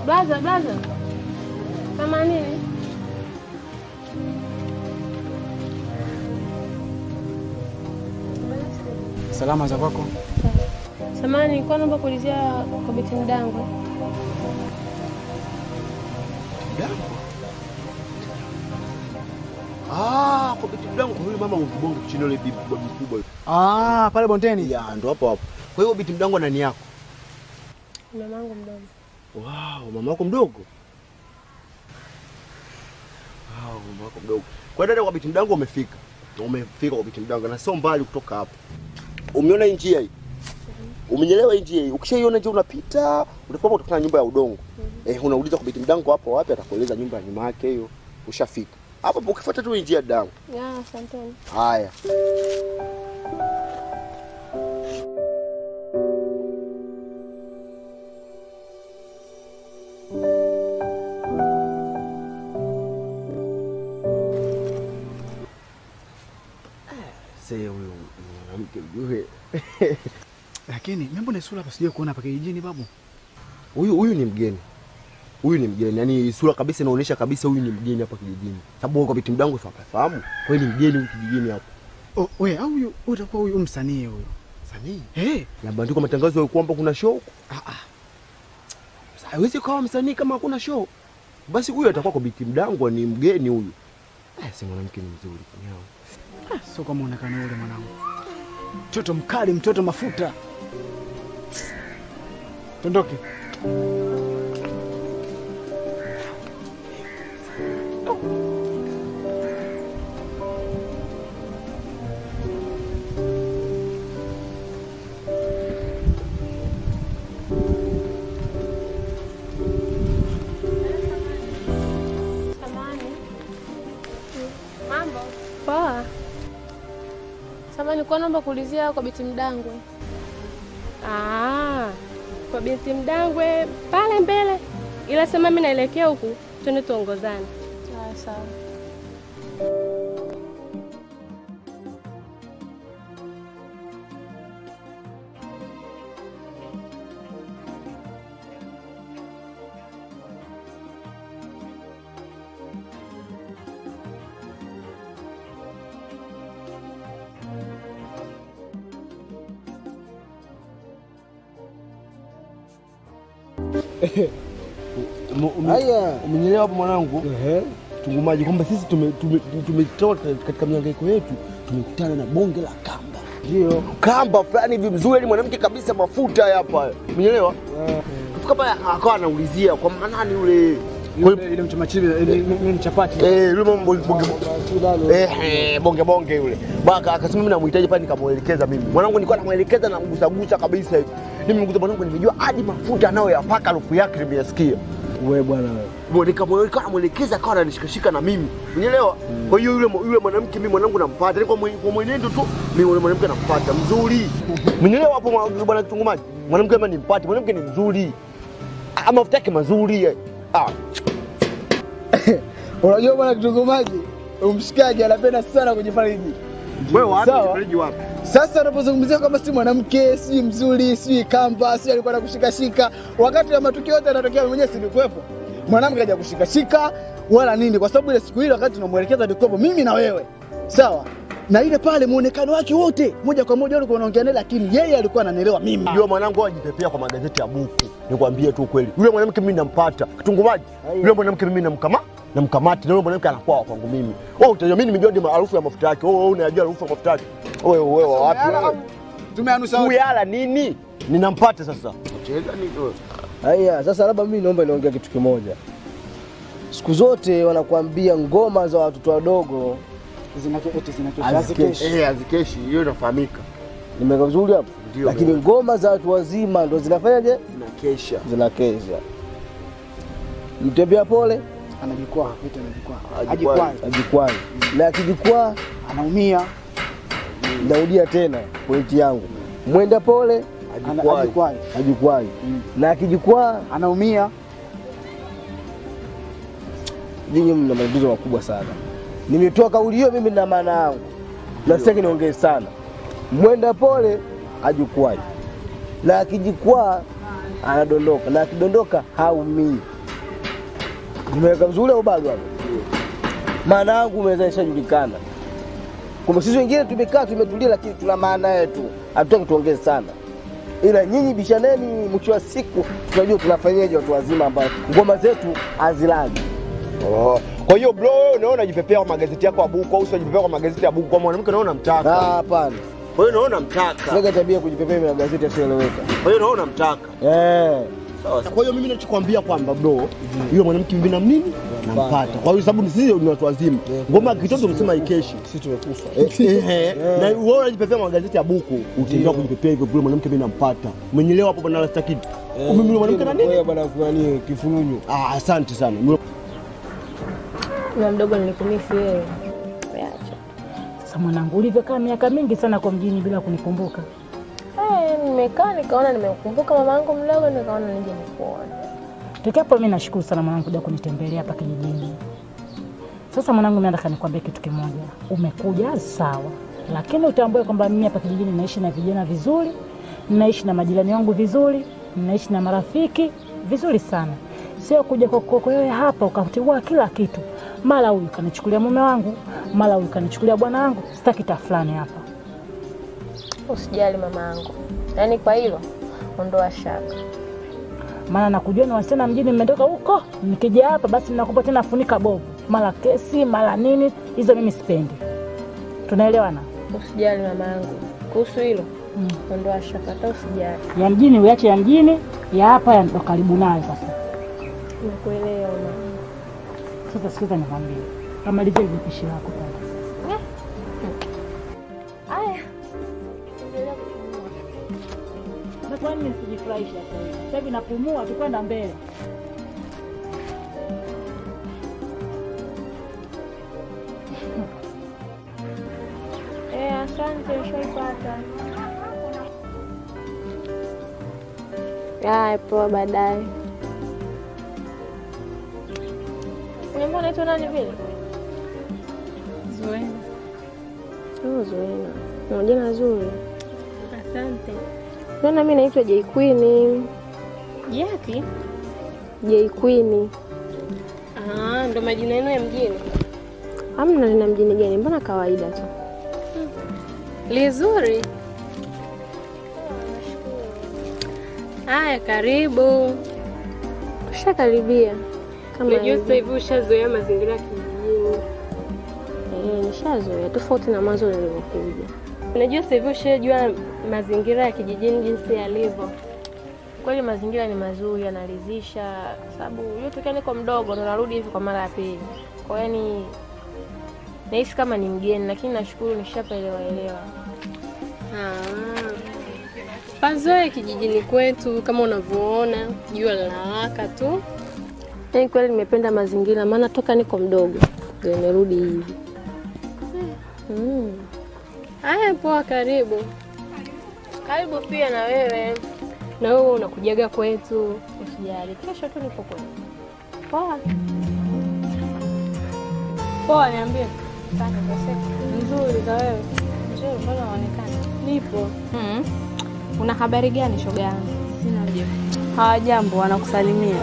Blaza, blaza. Kama nini? Salama za kwako? Samani, nilikuwa naomba kuulizia kwa Biti Mdangwe. Mdango? Ah, kwa Biti Mdango kwa yule mama mbongo chini yule bibi bibi kubwa yule. Ah, pale bondeni. Ya, ndo hapo hapo. Kwa hiyo Biti Mdango nani yako? Mamangu mdogo. Wow, mama yako mdogo. Wow, mama yako mdogo. Kwa hiyo dada kwa Biti Mdango umefika. Umefika kwa Biti Mdango na sio mbali kutoka hapo. Umeona hii njia hii? Umenyelewa hii njia hii? Ukishaiona njia unapita, utakuwa utakutana na nyumba ya udongo. Eh, unauliza kwa Biti Mdango hapo wapi, atakueleza nyumba ya nyuma yake hiyo. Ushafika. Hapo hapo ukifuata tu hii njia damu. Ya, asanteni. Haya. Sasa huyo mwanamke ujue. Lakini mimi mbona sura hapa sijui kuona hapa kijijini babu? Huyu huyu ni mgeni. Huyu ni mgeni. Yaani sura kabisa inaonyesha kabisa huyu ni mgeni hapa kijijini. Sababu kwa Biti Mdango fahamu. Kwa hiyo ni mgeni huyu kijijini hapa. Oh, we au huyu utakuwa huyu msanii huyu. Msanii? Eh, Yabandikwa matangazo ya kwamba kuna show. ah ah. Hawezi kawa msanii kama hakuna show. Basi huyu atakuwa kwa Biti Mdango ni mgeni huyu. Eh, si mwanamke ni mzuri nyao. Ah, sio kwa muonekano ule mwanangu. Mtoto mkali, mtoto mafuta. Tondoke. Samani. Mambo. Poa. Samani, nilikuwa naomba kuulizia kwa Biti Mdangwe. Ah, kwa Biti Mdangwe pale mbele. Ila sema mimi naelekea huku, twende tuongozane. Sawa sawa. Haya, umenielewa hapo mwanangu? Tungumaji kwamba sisi tumetoka tume, tume, tume katika mihangaiko yetu tumekutana na bonge la kamba. Ndio. Kamba fulani hivi mzuri, ni mwanamke kabisa, mafuta hapa. Umenielewa? Kufika pale akawa anaulizia kwa nani yule Kwa hiyo- Ile ile mchamachivi, ile ile chapati. Eh, yule mambo bonge bonge. Eh, eh, bonge bonge yule. Baka akasema mimi namhitaji pale nikamuelekeza mimi. Mwanangu nilikuwa namuelekeza na mgusagusa kabisa hivi. Nimemgusa mwanangu nimejua hadi mafuta anayoyapaka harufu yake nimeyasikia. Wewe bwana wewe. Mbona nikamwelekeza namwelekeza akawa ananishikashika na mimi. Unielewa? Kwa hiyo yule yule mwanamke mimi mwanangu nampata. Ni kwa mwe- kwa mwenendo tu mimi yule mwanamke nampata mzuri. Unielewa hapo mwa- bwana kitungumaji? Mwanamke kama nimpate, mwanamke ni mzuri. Ah, mafuta yake mazuri. eh. Ah, Unajua bwana kitungumaji, umshikaji anapenda sana kujifariji. wewe wapi? Sawa. Mfereji wapi? Sasa unapozungumzia kama si mwanamke, si mzuri, si kamba, si alikuwa anakushikashika, wakati ya matukio yote yanatokea, wewe mwenyewe si nilikuwepo. Mwanamke haja kushikashika wala nini, kwa sababu ile siku ile wakati tunamwelekeza nilikuwepo mimi na wewe, sawa na ile pale muonekano wake wote moja kwa moja ulikuwa unaongea naye, lakini yeye alikuwa ananielewa mimi. Ndio mwanangu ajipepea kwa magazeti ya buku. Nikwambie tu ukweli. Yule mwanamke mimi nampata. Kitungumaji. Yule mwanamke mimi namkama namkamati na yule mwanamke anakuwa wa kwangu mimi. Wewe utajua mimi nimejua ndio harufu ya mafuta yake. Wewe wewe unajua harufu ya mafuta yake. Wewe wewe wa wapi wewe? Tumeanusa wote. Kuyala nini? Ninampata sasa. Cheza nini wewe? Haya, sasa labda mimi naomba niongea kitu kimoja. Siku zote wanakuambia ngoma za watoto wadogo Zinake eti zinake. hazikeshi. Eh, azikeshi hiyo inafahamika. Nimeweka vizuri hapo, Ndio. lakini ngoma za watu wazima ndo zinafanyaje? Zinakesha. Zinakesha. Mtembea pole Anajikwaa, eti anajikwaa. Ajikwaa. Ajikwaa. ajikwai, na akijikwaa, Anaumia. narudia tena pointi yangu, mwenda pole Ana- Ajikwai. Ajikwaa. ajikwai, na akijikwaa, Anaumia. nyinyi mna matatizo makubwa sana. Nimetoa kauli hiyo mimi na maana yangu, na sitaki niongee sana. Mwenda pole ajikwai, na akijikwaa anadondoka, na akidondoka haumii. Nimeweka vizuri au bado hapo? Maana yangu umeweza ishajulikana. Kumbe sisi wengine tumekaa tumetulia, lakini tuna maana yetu, hatutaki tuongee sana, ila nyinyi bishaneni, mwisho wa siku tunajua tunafanyaje watu wazima ambao ngoma zetu hazilagi. Oh. Kwa hiyo bro, wewe unaona unajipepea kwa magazeti yako ya buku au usijipepea kwa magazeti ya buku kwa mwanamke unaona Ah, mtaka. Hapana, Kwa hiyo unaona mtaka. sinaga tabia ya kujipepea na gazeti yasiyoeleweka. Kwa hiyo unaona mtaka. Eh, Sawa. Kwa hiyo mimi nachokwambia kwamba bro, yule mwanamke mimi na mimi nampata. Kwa hiyo sababu sisi ni watu wazima. Ngoma kitoto msema ikeshi. sisi tumekufa. Eh, eh, Na wewe unajipepea kwa magazeti ya buku, utaendelea kujipepea hivyo vile mwanamke mimi nampata. Umenielewa hapo bwana Rasta Kid? Mimi yule mwanamke na nini? Wewe bwana fulani kifununyu. Ah, asante sana. Yule- Mama mdogo nilikumisi wewe. Acha. Sasa mwanangu, ulivyokaa miaka mingi sana kwa mjini bila kunikumbuka, Eh, nimekaa nikaona nimeukumbuka mama yangu mdogo nikaona nije nikuone. tokiapo mimi nashukuru sana mwanangu kuja kunitembelea hapa kijijini. Sasa mwanangu, mimi nataka nikwambie kitu kimoja. Umekuja sawa, lakini utambue kwamba mimi hapa kijijini naishi na vijana vizuri, naishi na majirani wangu vizuri, naishi na marafiki vizuri sana. Sio kuja kwa kwako wewe hapa ukatigua kila kitu, mara huyu kanichukulia mume wangu, mara huyu kanichukulia bwana wangu. Sitaki tafulani hapa. Usijali mama yangu. Yaani kwa hilo ondoa shaka. maana nakujua ni wasichana mjini, mmetoka huko, nikija hapa basi nakupa tena funika bovu, mara kesi mara nini, hizo mimi sipendi. Tunaelewana? Usijali mama yangu. Kuhusu hilo ondoa shaka hata usijali. Ya mjini uache ya mjini, ya hapa ya ndo karibu nayo. Sasa Nakuelewa mama. sasa, sikiza nikwambie, kamalizia ile pishi lako pale. Aya. Na kwa nini sijifurahisha sasa hivi? Sasa hivi napumua, tukwenda mbele. Eh, asante ushaipata. Haya, poa baadaye. Niambia unaitwa nani vile? Zuena. Oh, Zuena. Una jina zuri. Asante. Zuena, mimi naitwa J Queen. Yapi? J Queen. Ah, ndo majina yenu ya mjini. Hamna lina mjini gani? Mbona kawaida tu. Lizuri. Haya, karibu. Tushakaribia. Kama Unajua hivi. sasa hivi ushazoea mazingira ya kijijini. Eh, nishazoea tofauti na mwanzo nilivyokuja. Unajua sasa hivi ushajua mazingira ya kijijini jinsi yalivyo. Kweli mazingira ni mazuri, yanaridhisha, sababu hiyo tokea niko mdogo ndo narudi hivi kwa mara ya pili. Kwa hiyo ni nahisi kama ni mgeni, lakini nashukuru nishapelewa elewa. Ah. Pazoe kijijini kwetu kama unavyoona, jua linawaka tu. Yaani kweli nimependa mazingira, maana toka niko mdogo ndio nimerudi hivi. Mm. Haya, poa, karibu. Karibu pia na wewe. Na wewe unakujaga kwetu. Usijali, kesho tu nipo kwenu. Poa. Poa, niambie. Asante kwa siku. Nzuri za wewe. Nzuri, mbona unaonekana? Nipo. Mm. Una habari gani shoga yangu? Sina jibu. Hawajambo, wanakusalimia.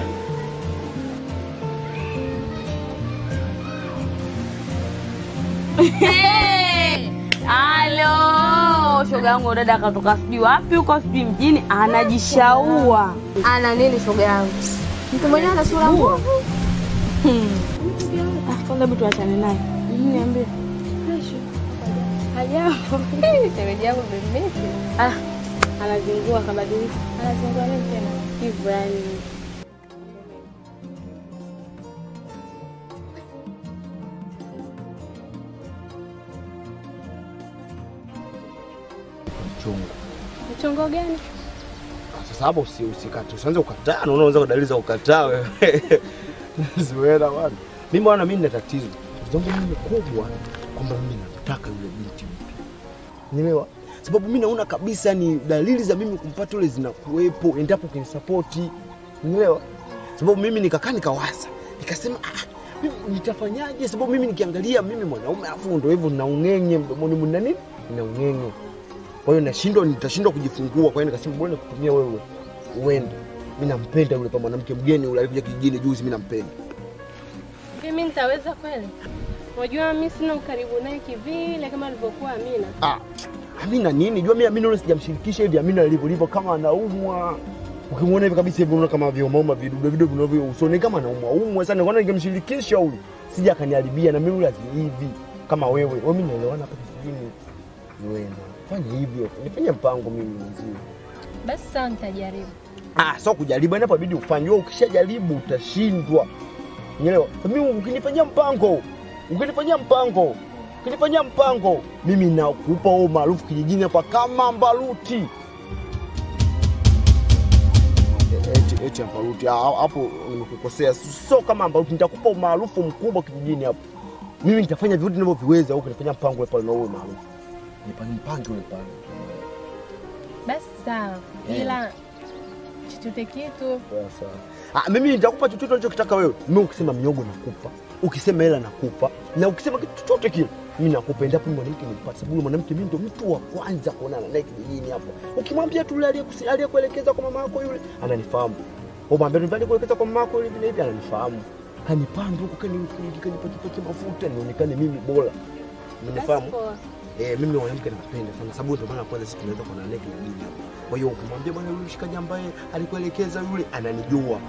Halo, shoga yangu dada akatoka sijui wapi huko sijui mjini anajishaua. Ana nini shoga yangu? Mtu mwenyewe ana sura mbovu. Ah, Kwanza hebu tuachane naye. Niambie. Hajambo. Shemeji yangu bimisi. Ah, anazingua kabadilika. Anazungua nini tena? Hivyo yani. Chungu. Mchongo gani? Sasa hapo usi usikate. Usianze kukataa, naona unaweza kudalili za kukataa wewe. Zuena bwana. Mimi bwana mimi nina tatizo. Tatizo langu mimi kubwa kwamba mimi nataka yule binti mpya. Nielewa? Sababu mimi naona kabisa ni dalili za mimi kumpata yule zinakuwepo endapo ukinisapoti. Nielewa? Sababu mimi nikakaa nikawaza. Nikasema ah, mimi nitafanyaje? Sababu mimi nikiangalia mimi mwanaume afu ndio hivyo na ung'eng'e mdomoni mna nini? Na ung'eng'e. Kwa hiyo nashindwa, nitashindwa kujifungua. Kwa hiyo nikasema bora nikutumia wewe uende. Mimi nampenda yule pa mwanamke mgeni yule alikuja kijijini juzi, mimi nampenda. Mimi nitaweza kweli? Unajua mimi sina ukaribu naye kivile kama alivyokuwa Amina. Ah, Amina nini? Jua mimi Amina yule sijamshirikisha hivi Amina alivyo livyo kama anaumwa. Ukimwona hivi kabisa hivi unaona kama vyomauma vidudu vidudu vinavyo usoni kama anaumwa umwa sana. Nikaona ningemshirikisha huyu. Sija akaniharibia na mimi yule azi hivi kama wewe. Wewe mimi naelewana hapa kijijini. Wena. Fanya hivyo. Nifanye mpango mimi mzee. Basi sawa, nitajaribu. Ah, sio kujaribu, yani inabidi ufanye. Wewe ukishajaribu utashindwa. Unaelewa? Mimi ukinifanyia mpango, ukinifanyia mpango, ukinifanyia mpango, mimi nakupa wewe maarufu kijijini hapa kama Mbaruti. Eti eti Mbaruti, ah, hapo nimekukosea. Sio kama Mbaruti, nitakupa umaarufu mkubwa kijijini hapo. Mimi nitafanya vyote ninavyoviweza, wewe ukinifanyia mpango ule pale na wewe maarufu. Nipange mpango ule pale. Basi sawa, ila chochote kitu Sawa. Ah, mimi nitakupa chochote unachokitaka wewe. Mimi ukisema miogo nakupa, ukisema hela nakupa, na ukisema kitu chochote kile mimi nakupa. Endapo mimi mwanamke nimpata, sababu yule mwanamke mimi ndo mtu wa kwanza kuonana naye kijijini hapo. Ukimwambia tu yule aliyekusi- aliyekuelekeza kwa mama yako yule, ananifahamu. Umwambia tu aliyekuelekeza kwa mama yako yule vile hivi, ananifahamu. Kanipanda huko kani kanipaki mafuta nionekane mimi bora. Umenifahamu? Eh, mimi mwanamke nakupenda sana sababu ndio maana kwanza sisi tunaweza kuonana naye kijijini hapo. Kwa hiyo ukimwambia bwana yule mshikaji ambaye alikuelekeza yule ananijua.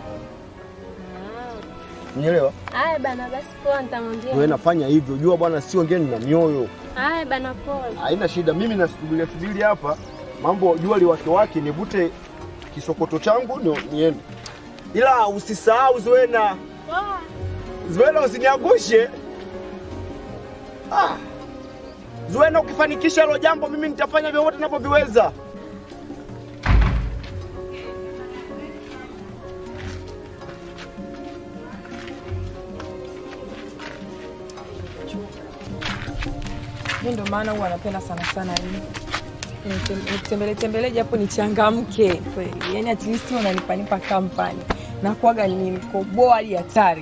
Unielewa? haya bana, basi poa, nitamwambia. Wewe nafanya hivyo, jua bwana, sio ngeni na mioyo. Haya bana, poa. Haina shida, mimi nasubiria subiri hapa, mambo jua liwake wake, nivute kisokoto changu ni, niende, ila usisahau Zuena, Poa. Zuena usiniangushe. Ah. Zuena, ukifanikisha hilo jambo, mimi nitafanya vyovyote ninavyoviweza. Mi ndo maana huwa anapenda sana sana hii nitembele tembele japo nichangamke kweli, yani at least unanipanipa kampani nakuaga ni mkoboa hadi hatari.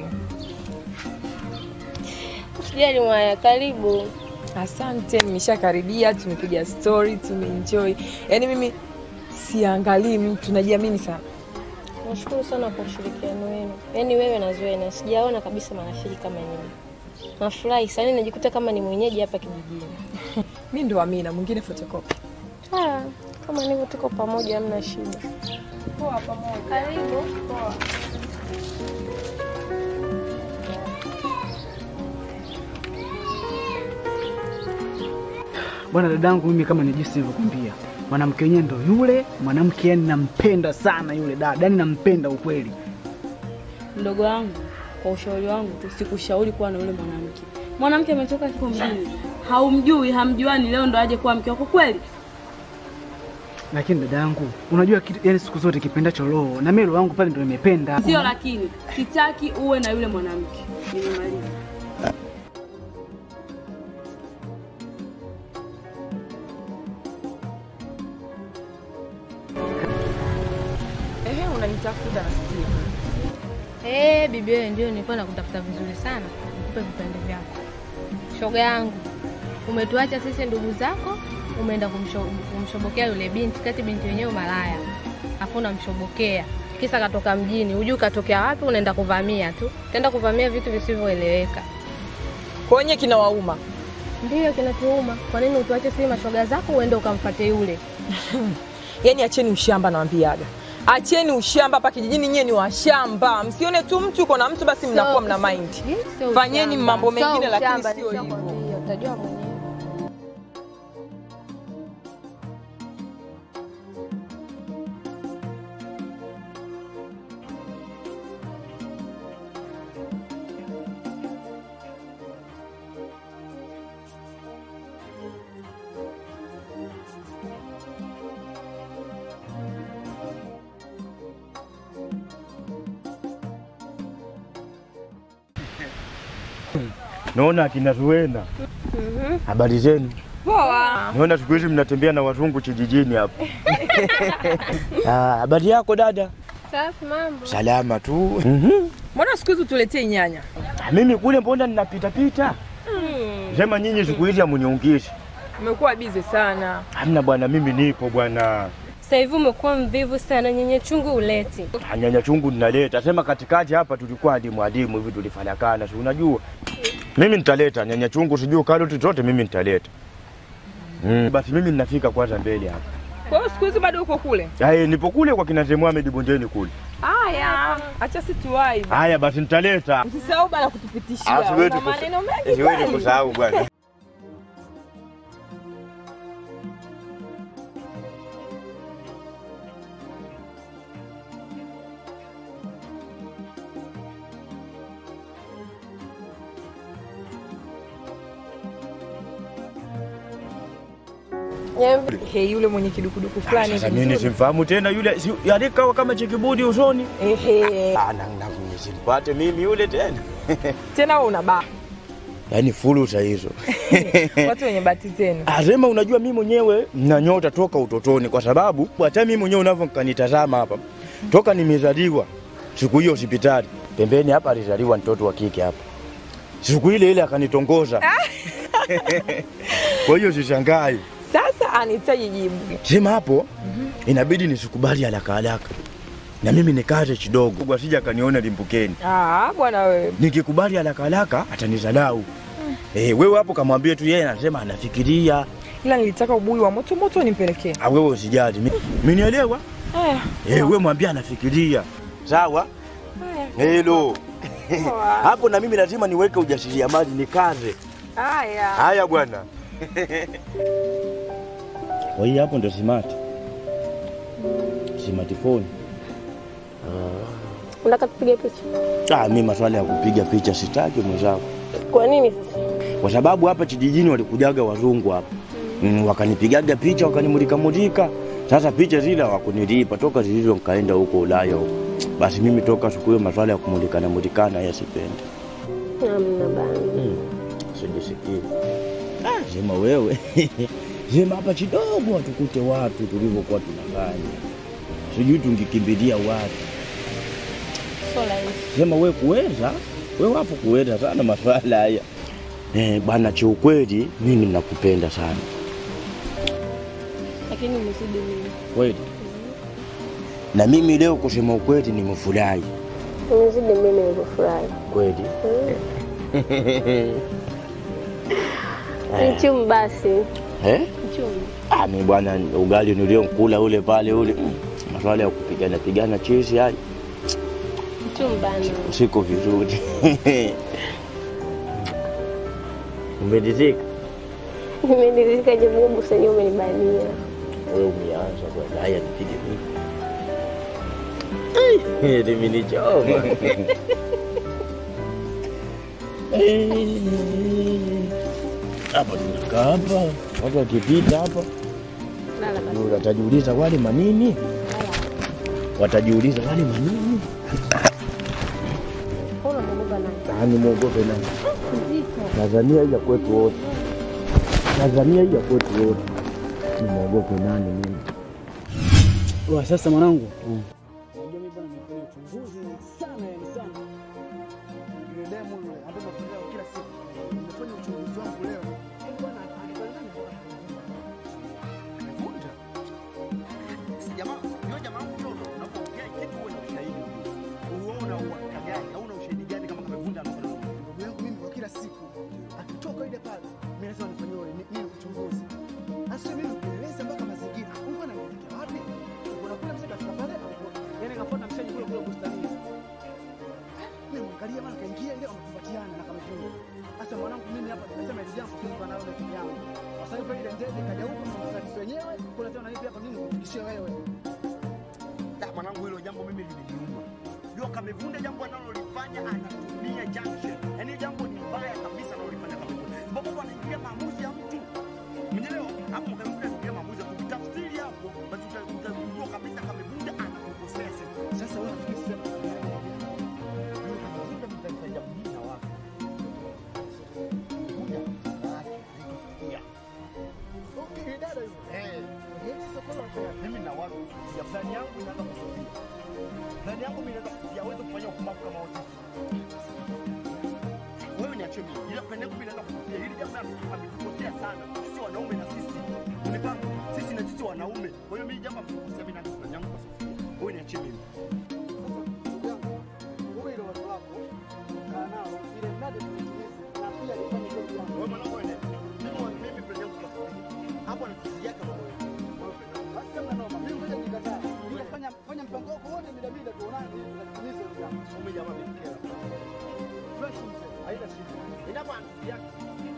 Usijali mwaya, karibu. Asante, nimeshakaribia, tumepiga story, tumeenjoy. Yani mimi siangalii mtu, najiamini sana. Nashukuru sana kwa ushirikiano wenu, yaani wewe na Zuena, sijaona kabisa marafiki kama nyinyi. Nafurahi sana, najikuta kama ni mwenyeji hapa kijijini. Mi ndo Amina, mwingine photocopy. Ah, kama nivyo tuko pamoja, hamna shida. Poa pamoja. Karibu. Poa. Bwana dadangu, mimi kama ni jinsi nilivyokuambia, mwanamke wenyewe ndo yule mwanamke, yani nampenda sana yule dada, yani nampenda ukweli. Mdogo wangu, kwa ushauri wangu tu, sikushauri kuwa na yule mwanamke. Mwanamke ametoka kiko mjini, haumjui, hamjuani, leo ndo aje kuwa mke wako kweli? Lakini dadangu, unajua kitu, yani siku zote kipendacho roho, na mimi roho yangu pale ndo nimependa. Sio, lakini sitaki uwe na yule mwanamke. Nimemaliza. Ehe, unanitafuta nasikia. Eh, bibi wewe ndio nilikuwa nakutafuta vizuri sana. Nikupe vipande vyako. Shoga yangu. Umetuacha sisi ndugu zako, umeenda kumsho, kumshobokea yule binti, kati binti wenyewe malaya. Afu unamshobokea. Kisa katoka mjini, hujui katokea wapi, unaenda kuvamia tu. Utaenda kuvamia vitu visivyoeleweka. Kwenye kinawauma. Ndiyo kinatuuma. Kwa nini utuache sisi mashoga zako uende ukamfuate yule? Yaani acheni ushamba nawambiaga. Acheni ushamba hapa kijijini, nyie ni washamba. Msione tu mtu uko na mtu basi mnakuwa mna mind. Sio Fanyeni ushamba. mambo Sio mengine, lakini ushamba, sio hivyo. nishakwambia, Utajua mwenyewe. Naona akina Zuena. Habari zenu? Poa. Naona siku hizi mnatembea na wazungu kijijini hapa. Ah, Habari yako dada? Safi mambo. Salama tu. Mhm. Mbona siku hizi tuletee nyanya? Mimi kule mbona ninapita pita? Mm. Sema nyinyi siku hizi hamuniungishi. Umekuwa bize sana. Hamna bwana, mimi nipo bwana. Sasa hivi umekuwa mvivu sana, nyenye chungu uleti. Ah, Nyanya chungu ninaleta. Sema katikati hapa tulikuwa adimu adimu hivi tulifanyakana, si unajua. Mimi nitaleta nyanya chungu, sijui karoti zote mimi nitaleta. Mm. Basi mimi ninafika kwanza mbele hapa. Kwa hiyo siku hizi bado uko kule? Ai, nipo kule kwa kina Zee Mohamed bondeni kule. Haya, acha si tuwai. Haya basi nitaleta. Usisahau bana kutupitishia. Ah, siwezi Una kusa- maneno mengi Siwezi kweli. kusahau bwana. He, yule mwenye kidukuduku fulani. Sasa hivi mimi mzuri. simfahamu tena yule si, alikawa kama chikibudi usoni. Ehe. Ah, na na simpate mimi yule tena. Tena wewe una baa. Yaani fursa hizo. Watu wenye bahati zenu. Asema unajua mimi mwenyewe na nyota toka utotoni kwa sababu hata mimi mwenyewe unavyokanitazama hapa. Toka nimezaliwa siku hiyo hospitali. Pembeni hapa alizaliwa mtoto wa kike hapa. Siku ile ile akanitongoza. Kwa hiyo sishangai. Sasa anahitaji jibu. Sema hapo inabidi nisikubali haraka haraka. Na mimi nikaze kidogo asije akaniona limbukeni. Ah, bwana wewe. Nikikubali haraka haraka atanizalau. Eh, wewe hapo kamwambie tu yeye anasema anafikiria. Ila nilitaka ubuyu wa moto moto nimpelekee. Ah, wewe usijali. Mi- Minielewa? Haya. Eh, wewe mwambie anafikiria. Sawa? Helo. Hapo na mimi lazima niweke ujasiriamali nikaze. Haya. Haya bwana. Kwa hiyo hapo ndo smart. Smartphone. Unataka tupige picha? Ah, mimi maswala ya kupiga picha sitaki mwenzangu. Kwa nini sasa? Kwa sababu hapa kijijini walikujaga wazungu hapa. Mm, wakanipigaga picha wakanimulika mulika. Sasa picha zile hawakunilipa toka zilizo nikaenda huko Ulaya huko. Basi mimi toka siku hiyo maswala ya kumulikana mulikana ya sipendi. Hamna bana. Mm. Sijisikii. Ah, sema wewe. sema hapa kidogo tukute watu tulivyokuwa tunafanya. Sijui tungikimbilia wapi. So rahisi. Sema wewe kuweza, wewe hapo kuweza sana maswala haya. Eh, bana kiukweli mimi nakupenda sana. Lakini umezidi mimi. Kweli. Na mimi leo kusema ukweli nimefurahi. Umezidi mimi nilivyofurahi. Kweli. Mchumu basi. Eh? Mchumu. Ah, mimi bwana ugali niliokula ule pale ule. mm, Maswala ya kupigana pigana chizi haya Mchumu bana. siko vizuri. Umeridhika? Nimeridhika japo busa yenyewe umenibania. Wewe umeanza bwana. Haya nipige mimi. Ai, limenichoma. Hapa tunakaa hapa, watu wakipita hapa Lala basi. watajiuliza wale manini, watajiuliza wale manini. Mbona unaogopa nani? Ah, nimwogope nani? Mzito. Tanzania hii ya kwetu wote, Tanzania hii ya kwetu wote, nimwogope nani mimi? Wa sasa mwanangu. Unajua mimi bwana nimefanya uchunguzi sana yani sana. Yule demu yule hata nafanya kila siku. Nimefanya uchunguzi wangu leo. Eh, bwana alifanya nani? Amevunja. Si jamaa, yule jamaa wangu mtoto, unapoongea kitu uwe na ushahidi. Uona uhakika gani? Hauna ushahidi gani kama kamevunja anafanya nini? Ndugu yangu mimi kwa kila siku akitoka ile pale mimi lazima nifanyie ni- nini uchunguzi. Hasa mimi kueleza mpaka mazingira. Huko anaelekea wapi? Kuna kule mzee kafika pale, yaani kafuata mshaji kule kule bustanini. Mimi mwangalia mara kaingia ile wamekumbatiana na kamefunga. Sasa mwanangu mimi hapa nimesema ile jambo sisi kwa nayo na yangu. Kwa sababu ile ndege kaja huko na sisi wenyewe, kuna tena hivi hapa mimi nikufikishie wewe. Da, mwanangu hilo jambo mimi limeniuma. Jua kamevunja jambo analolifanya anatumia junction. Yaani jambo ni mbaya kabisa analolifanya kamevunja. Sababu mtu anaingilia maamuzi ya mtu. Mwenyewe hapo kamevunja anaingilia maamuzi ya mtu. Tafsiri hapo basi uta- utagundua kabisa kamevunja anakukosea sasa. Sasa wewe unafikiri sema Yule kamevunja mtaifa jambo hili na wapi? Kuja kuja. Okay, dada yule. Eh. Mimi na watu ya plani yangu inaanza kusogea. Plani yangu mimi inaanza kusogea, hawezi kufanya upumbavu kama wote. Wewe niachie mimi. Ila plani yangu mimi inaanza kusogea. Hili jambo ametukosea sana. Sisi wanaume na sisi. Umefahamu? Sisi na sisi wanaume. Kwa hiyo mimi jambo ametukosea Haina shida. Ina bwana, yake.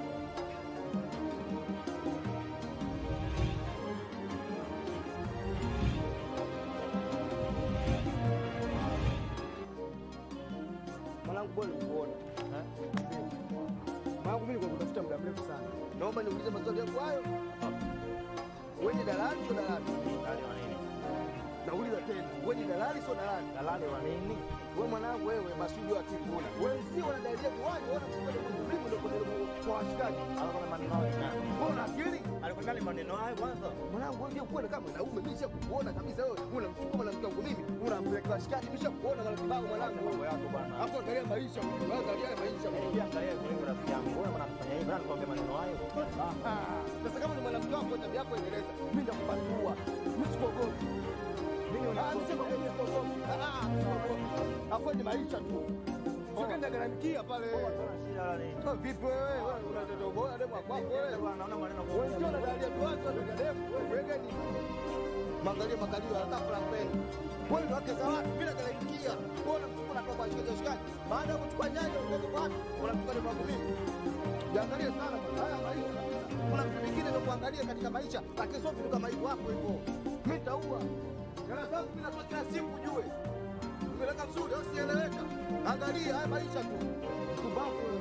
Mwanangu bwana nikuona. Mwanangu mimi nilikuwa kutafuta muda mrefu sana. Naomba niulize maswali yangu hayo. Wewe ni dalali sio dalali? Dalali wa nini? Nauliza tena. Wewe ni dalali sio dalali? Dalali wa nini? Wewe mwanangu wewe masudi wa kikuna. Wewe sio unadailia kuwaje? Wewe unakuwa ni mlimi ndio kwa kwa washikaji. Alikuwa na maneno hayo. Wewe una akili? Alikuwa na maneno hayo kwanza. Mwanangu wewe kuwa kama mwanaume mimi nishakuona kabisa wewe. Unamchukua mwanamke wangu mimi, unampeleka washikaji mimi nishakuona mara kibao mwanangu. Mambo yako bwana. Hapo angalia maisha, angalia maisha. Angalia angalia kwa rafiki yangu. Wewe mnamfanya hivi, nani kwambia maneno hayo? Sasa kama ni mwanamke wako tabia yako endeleza. Mimi nitakupatua. Mimi sikuogopi. Mimi unasema mimi sikuogopi. Ah, ah, sikuogopi. Hapo ni maisha tu. Sikaenda garamikia pale. Oh, Vipi wewe? Wewe unatoto bora demu wa kwako wewe. Naona maneno kwa wewe. Sio unadalia tu watu ndio demu. Wewe gani? Mangalia makalio ya kafla mbele. Wewe ndio wake za watu bila garamikia. Wewe unamchukua na kwa shikaji shikaji. Baada ya kuchukua nyanya unaweza kwa watu. Unamchukua ni kwangu mimi. Jiangalie sana bwana. Haya maisha. Kuna vitu vingine vya kuangalia katika maisha, lakini sio vitu kama hivyo hapo hivyo. Mimi nitaua. Hela zangu mimi natoa kila siku ujue. Umeleka vizuri au sieleweka? Angalia haya maisha tu. Kumbavu wewe.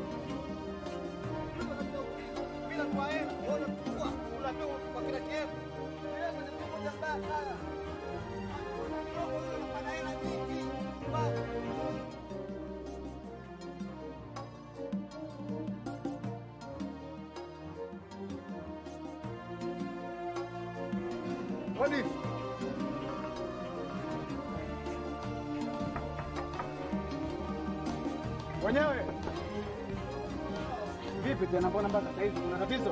Bila kwa hela, wewe unachukua, unapewa kwa kila kitu. Wewe ni mtu mmoja mbaya sana. Unapata hela nyingi. Kumbavu. Hadi. Wenyewe vipi tena, mbona mpaka sasa hivi kuna tatizo?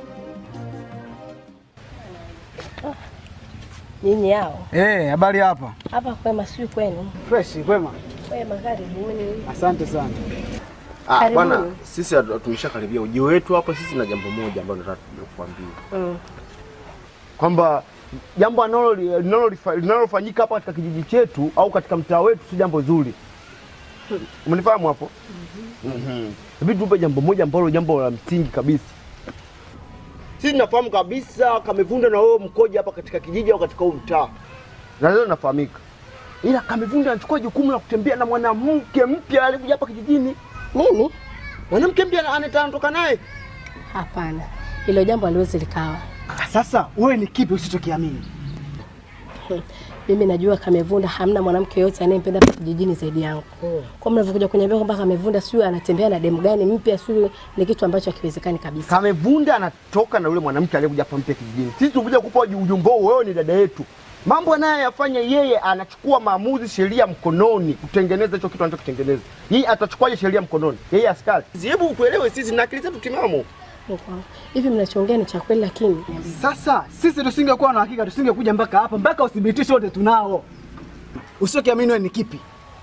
Nyinyi hao Eh, habari hapa. hapa kwema, sijui kwenu Fresh, kwema. kwema, karibuni. Asante sana. Ah, Karibuni. bwana, sisi hatu- tumeshakaribia ujio wetu hapa. Sisi na jambo moja ambalo nataka kukuambia Mm. kwamba jambo analo- linalolifa- linalofanyika hapa katika kijiji chetu au katika mtaa wetu si jambo zuri. Umenifahamu hapo? Mhm. Inabidi tupe jambo moja ambalo jambo la msingi kabisa. Sisi tunafahamu kabisa Kamevunda na wewe mkoje hapa katika kijiji au katika huu mtaa, na leo nafahamika, ila Kamevunda anachukua jukumu la kutembea na mwanamke mpya alikuja hapa kijijini. Nini? Mwanamke mpya ana- anatoka naye? Hapana, hilo jambo haliwezi likawa. Sasa wewe ni kipi usichokiamini? Mimi najua Kamevunda hamna mwanamke yoyote anayempenda hapa kijijini zaidi yangu. Kwa mnavyokuja kuniambia kwamba Kamevunda sijui anatembea na demu gani mpya, sijui ni kitu ambacho hakiwezekani kabisa. Kamevunda anatoka na yule mwanamke aliyekuja hapa mpya kijijini. Sisi tukuja kupa ujumbe huu, wewe ni dada yetu. Mambo anayoyafanya yeye, anachukua maamuzi, sheria mkononi, kutengeneza hicho kitu anachokitengeneza. Yeye atachukuaje sheria mkononi? Yeye askari. Hebu tuelewe sisi na akili zetu timamu. Mungu wangu. Hivi mnachoongea ni cha kweli, lakini Sasa sisi tusingekuwa na hakika, tusingekuja mpaka hapa, mpaka uthibitisho wote tunao. Usichokiamini wewe ni kipi?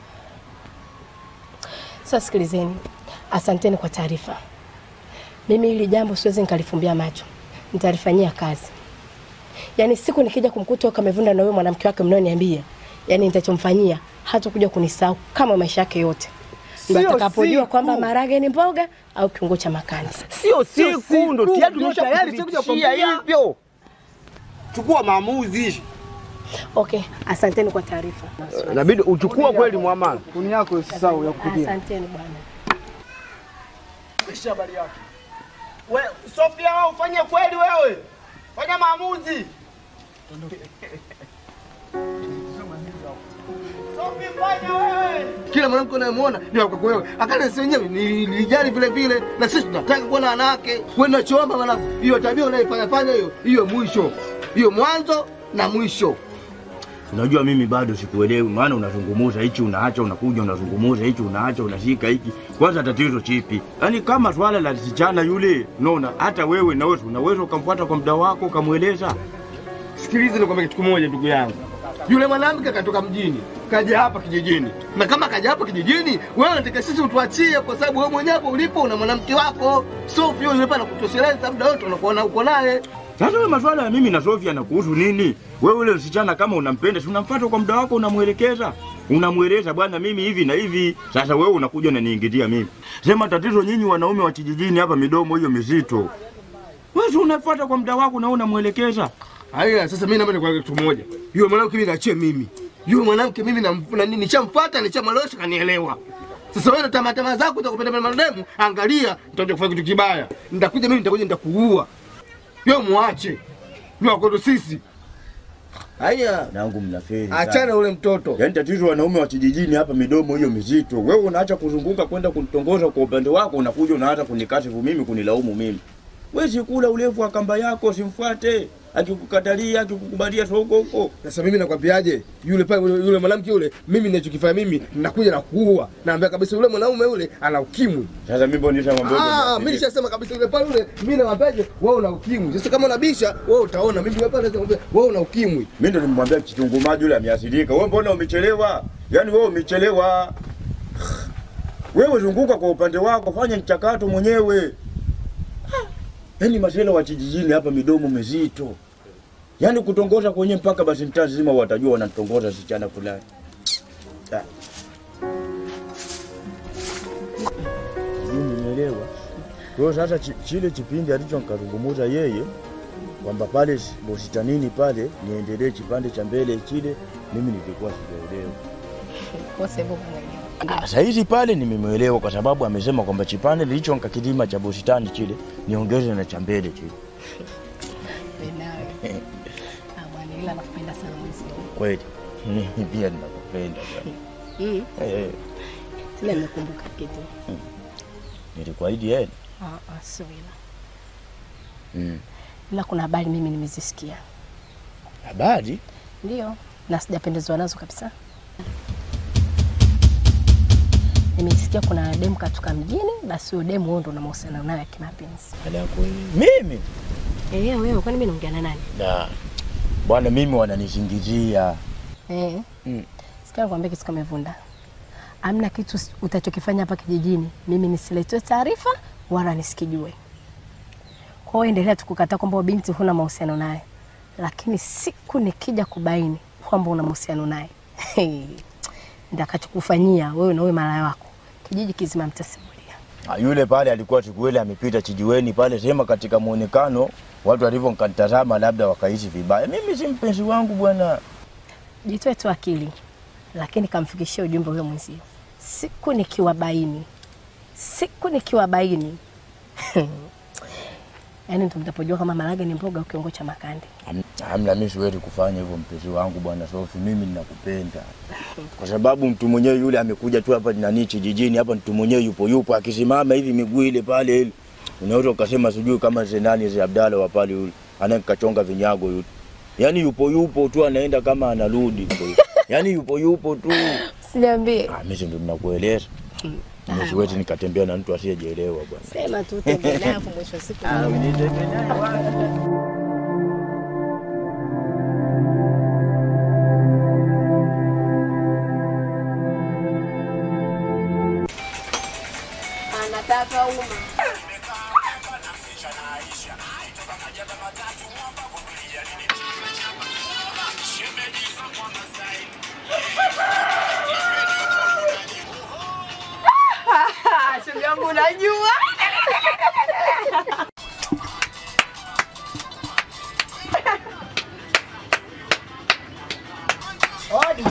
sasa sikilizeni, asanteni kwa taarifa. Mimi hili jambo siwezi nikalifumbia macho, nitalifanyia kazi. Yaani siku nikija kumkuta huyo Kamevunda na huyo mwanamke wake mnaoniambia, yaani nitachomfanyia hata kuja kunisahau kama maisha yake yote. Ndio Sio atakapojua siku. kwamba marage ni mboga au kiungo cha makani. Sio siku ndo tayari ndio tayari sikuja tumeshakuthibitishia kukwambia. hivyo. Chukua maamuzi. Okay, asanteni kwa taarifa. Inabidi uchukue kweli muamala. Kuni yako usisahau ya kupigia. Asanteni bwana. Kisha habari yake. We, Sofia wewe ufanye kweli wewe. Fanya maamuzi. Sofia fanya wewe. Kila mwanamke unayemwona ni wa kwako wewe. Akana sisi wenyewe ni- nilijali vile vile, na sisi tunataka kuona wanawake. Wewe unachoomba mwanangu, hiyo tabia unaifanya fanya hiyo, hiyo mwisho, hiyo mwanzo na mwisho. Unajua mimi bado sikuelewi, maana unazungumuza hichi unaacha, unakuja unazungumuza hichi unaacha, unashika hiki. Kwanza tatizo chipi? Yaani kama swala la msichana yule, unaona hata wewe na wewe unaweza ukamfuata kwa muda wako ukamweleza. Sikiliza nikwambia kitu kimoja ndugu yangu. Yule mwanamke katoka mjini, kaja hapa kijijini. Na kama kaja hapa kijijini, wewe unataka sisi utuachie kwa sababu wewe mwenyewe hapo ulipo una mwanamke wako. Sio yule pale kutosheleza muda wote unakuona uko naye. Sasa wewe maswala ya mimi na Sofia na kuhusu nini? Wewe ule msichana kama unampenda, si unamfuata kwa muda wako, unamwelekeza, unamweleza bwana, mimi hivi na hivi. Sasa wewe unakuja unaniingilia mimi, sema tatizo nyinyi wanaume wa kijijini hapa, midomo hiyo mizito. Wewe si unafuata kwa muda wako na unamwelekeza. Haya, sasa mimi naomba nikwambie kitu moja. Yule mwanamke mimi naachie mimi. Yule mwanamke mimi na na nini nishamfuata, nishamwelewesha kanielewa. Sasa wewe na tamaa tamaa zako utakupenda penda marehemu, angalia, nitakuja kufanya kitu kibaya. Nitakuja mimi nitakuja nitakuua. Wewe muache. Ni wako sisi. Haya, nangu mnafeli. Achana ule mtoto. Yaani tatizo wanaume wa kijijini hapa, midomo hiyo mizito. Wewe unaacha kuzunguka kwenda kunitongoza kwa upande wako, unakuja unaanza kunikashifu mimi, kunilaumu mimi. Wewe si kula urefu wa kamba yako, simfuate. Akikukatalia, akikukubalia soko huko. Sasa mimi nakwambiaje? Yule pale yule, yule mwanamke yule, mimi ninachokifanya mimi ninakuja na kuua. Naambia kabisa yule mwanaume yule ana ukimwi. Sasa mimi mbona nishamwambia Ah, mimi nishasema kabisa yule pale yule, mimi nawaambiaje? Wewe una ukimwi. Sasa kama unabisha, wewe utaona. Mimi yule pale nakwambia wewe una ukimwi. Mimi ndo nimwambia kitunguu maji yule ameathirika. Wewe mbona umechelewa? Yaani wewe umechelewa. Wewe zunguka kwa upande wako, fanya mchakato mwenyewe. Yaani masela wa kijijini hapa midomo mizito. Yaani kutongoza kwenye mpaka basi mtaa zima watajua wanatongoza sichana fulani. Ah. Mimi nimeelewa. Kwa hiyo sasa chi- chile kipindi alichonkazungumuza yeye kwamba pale si- bositanini pale niendelee kipande cha mbele kile, mimi nilikuwa sijaelewa. Kwa sababu unaelewa. Ah, Saa hizi pale nimemwelewa kwa sababu amesema kwamba chipande nilicho nkakilima cha bustani kile niongeze na cha mbele kile. Wewe nawe. Ah, bwana ila nakupenda sana mzee. Kweli mimi pia ninakupenda bwana. Mm. Eh, Tena nimekumbuka kitu. nilikuahidi yeye. Ah, ah, sio ila. Mm. Ila kuna habari mimi nimezisikia. Habari? Ndio, na sijapendezwa nazo kabisa. Nimesikia kuna demu katoka mjini, basi huyo demu huyo ndo na mahusiano nayo ya kimapenzi. Ala kweli. Mimi? Eh, wewe kwani mimi naongea na nani? Da. Bwana mimi wananisingizia. Eh. Mm. Sikia nikwambia kitu kama Vunda. Amna kitu s- utachokifanya hapa kijijini, mimi nisiletwe taarifa wala nisikijue. Kwa hiyo endelea tu kukataa kwamba huyo binti huna mahusiano naye, lakini siku nikija kubaini kwamba una mahusiano naye ndakachokufanyia wewe na wewe malaya wako, kijiji kizima mtasimulia. Ah, Yule pale alikuwa siku ile amepita chijiweni pale, sema katika muonekano watu walivyonitazama labda wakaishi vibaya. Mimi si mpenzi wangu bwana. Jitoe tu akili, lakini kamfikishie ujumbe huyo mwenzio. Siku nikiwabaini, siku nikiwabaini yaani ndo mtapojua kama marage ni mboga au kiungo cha makande. Ham- Hamna, mimi siwezi kufanya hivyo mpenzi wangu bwana Sofi, mimi ninakupenda kwa sababu mtu mwenyewe yule amekuja tu hapa nani kijijini hapa, mtu mwenyewe yupo yupo, akisimama hivi miguu ile pale ile, unaweza ukasema sijui kama zenani ze Abdalla wa pale yule anayekachonga vinyago yule, yaani yupo yupo tu anaenda kama anarudi, yaani yupo yupo tu. Siniambie. Ah, mimi ndio ninakueleza mimi siwezi nikatembea na mtu asiyejielewa bwana. Sema tu tembea naye hapo mwisho wa siku. Ah, nitembee naye bwana. Anataka uma. Shoga yangu unajua. Odi.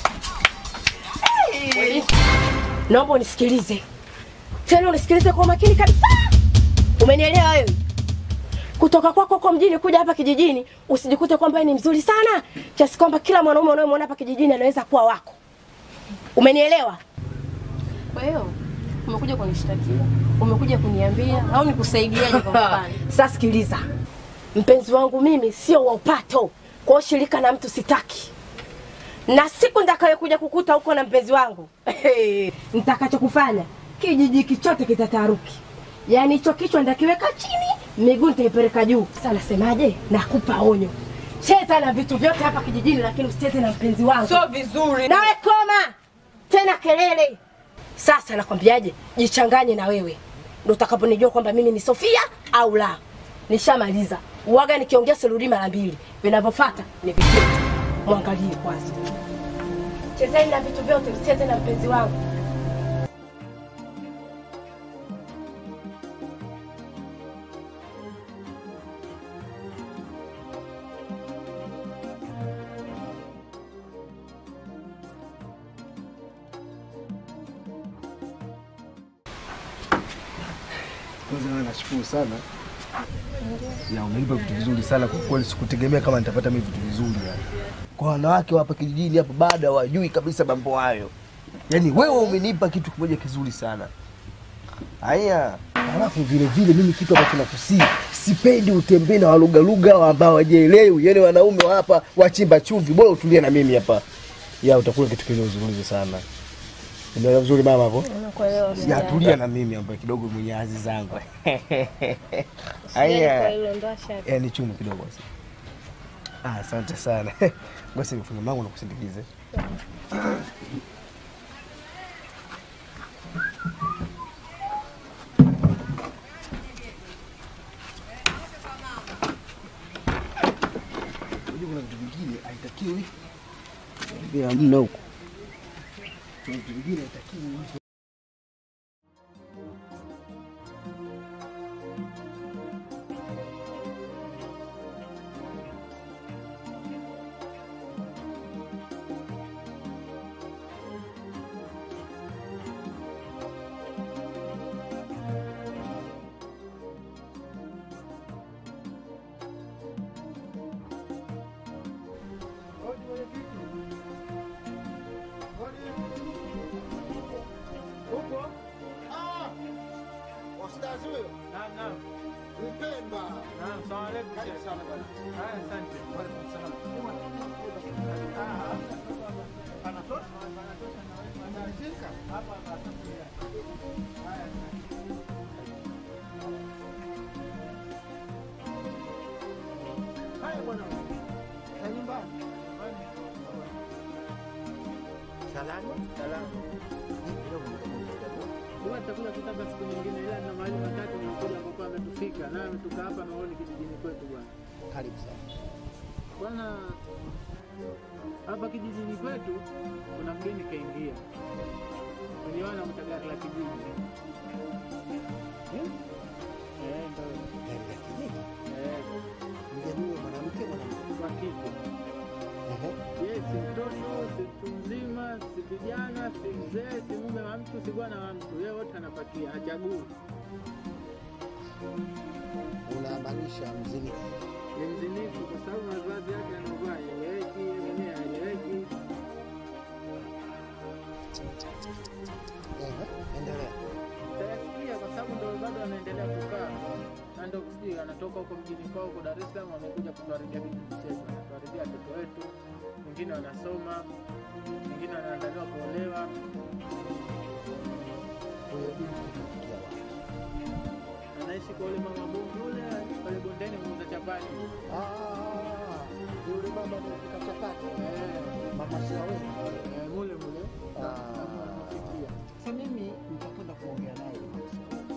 Naomba unisikilize tena, unisikilize kwa makini kabisa. Umenielewa wewe? Kutoka kwako huko mjini kuja hapa kijijini, usijikute kwamba wewe ni mzuri sana kiasi kwamba kila mwanaume unayemwona hapa kijijini anaweza kuwa wako. Umenielewa? Kwa hiyo umekuja kunishtakia, umekuja kuniambia au nikusaidiaje kwa mfano? Sasa sikiliza, mpenzi wangu mimi sio wa upato, kwa hiyo shirika na mtu sitaki na siku nitakayokuja kukuta huko na mpenzi wangu nitakachokufanya kijiji kichote kitataruki. Yaani hicho kichwa nitakiweka chini, miguu nitaipeleka juu. Sasa nasemaje? Nakupa onyo, cheza na vitu vyote hapa kijijini, lakini usicheze na mpenzi wangu. Sio vizuri. Nawe koma tena kelele. Sasa nakwambiaje, jichanganye na wewe, ndo utakaponijua kwamba mimi ni Sofia au la. Nishamaliza. Uwaga nikiongea sirudi mara mbili. Vinavyofuata ni vitendo. Mwangalie kwanza. Chezeni na vitu vyote, usicheze na mpenzi wangu. Kwanza wewe nashukuru sana. Ya umenipa vitu vizuri sana kwa kweli, sikutegemea kama nitapata mimi vitu vizuri yani. Kwa wanawake wa hapa kijijini hapa bado hawajui kabisa mambo hayo. Yaani wewe umenipa kitu kimoja kizuri sana. Haya, alafu vile vile mimi kitu ambacho nakusii, sipendi utembee na walugaluga ambao hawajielewi, yaani wanaume wa hapa wachimba chumvi, bora utulie na mimi hapa. Ya utakula kitu kizuri sana. Umeelewa vizuri mama hapo? Nakuelewa. Ya tulia na mimi hapa kidogo mwenye azi zangu. Usijali kwa Haya. hilo, ndo ashaka. Eh, ni chumu kidogo basi. Ah, asante sana. Ngoja nifunge mangu na kusindikize. Unajua kuna vitu vingine haitakiwi. Bila mna huko. Kuna vitu vingine haitakiwi mtu Ustazi huyo? Naam, naam. Mpemba. Naam, salamu alaykum. Karibu sana bwana. Haya, asante. Wa alaykum salaam. Ah, anatosha? Anatosha na wewe. Anashika? Hapa hapa. Haya. Haya bwana. Na nyumbani. Salama? Salama. Huwa tutakula tu labda siku nyingine, ila na mahali watatu nakuja ambapo ametufika na ametoka hapa naoni kijijini kwetu bwana. Karibu sana. Bwana, hapa kijijini kwetu kuna mgeni kaingia, uliona mtagari la kijiji Eh? Eh, ndo Gari la kijiji. eh, Mgeni huyo mwanamke mwanamke. wa kike. Ehe. Yeye si mtoto, si mtu mzima, si kijana, si mzee, si mume wa mtu, si bwana wa mtu, yeye wote anapatia, hachagui. Unamaanisha mzinifu. Ni mzinifu kwa sababu mavazi yake anavaa eleweki, yeye mwenyewe haeleweki. Ehe. Endelea. Utayasikia kwa sababu ndo bado anaendelea kukaa na ndo sijui anatoka huko mjini kwao huko Dar es Salaam, amekuja kutuharibia kijiji chetu, anatuharibia watoto wetu, wengine wanasoma, wengine wanaandaliwa kuolewa. Huyo binti kafikia wapi? Anaishi kwa ule mama bongo ule pale bondeni muuza chapati. Ah, yule mama anapika chapati. Eh, Mama Shaweli. eh, mule mule. Ah. Sasa mimi nitakwenda kuongea naye yule Mama Shaweli.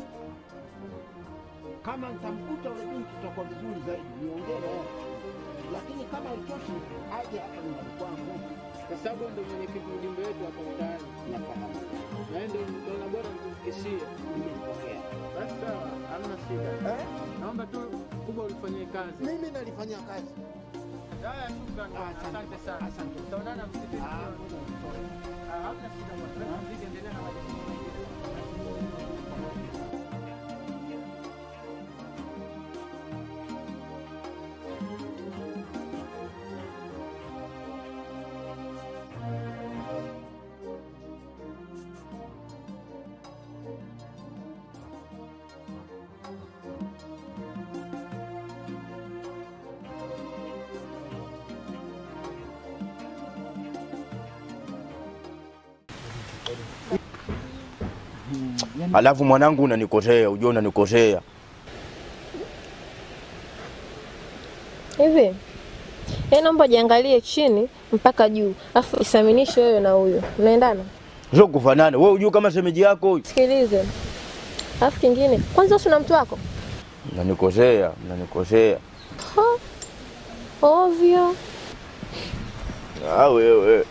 Kama nitamkuta yule binti tutakuwa vizuri zaidi, niongee naye. Lakini kama haitoshi, aje hapa nyumbani kwangu. Kwa sababu ndo mwenyekiti ujumbe wetu hapa mtaani, Nafahamu. na yeye ndo ndoona bora nikufikishie. Nimempokea. Basi sawa, hamna shida. Eh? Naomba tu kubwa ulifanyie kazi. Mimi nalifanyia kazi. Haya, shukrani. Ah, asante. Asante sana. Asante. Tutaonana msikitini. Ah, jioni. Ah, hamna shida bwana. Mziki endelea na majukumu mengine. Alafu mwanangu unanikosea, ujue unanikosea. Hivi yaani naomba jiangalie chini mpaka juu, afu isaminishe wewe na huyo, unaendana? Sio kufanana. Wewe ujue kama shemeji yako huyu. Sikilize, alafu kingine, kwanza usi na mtu wako Unanikosea, unanikosea. Ha, ovyo. Ah, wewe.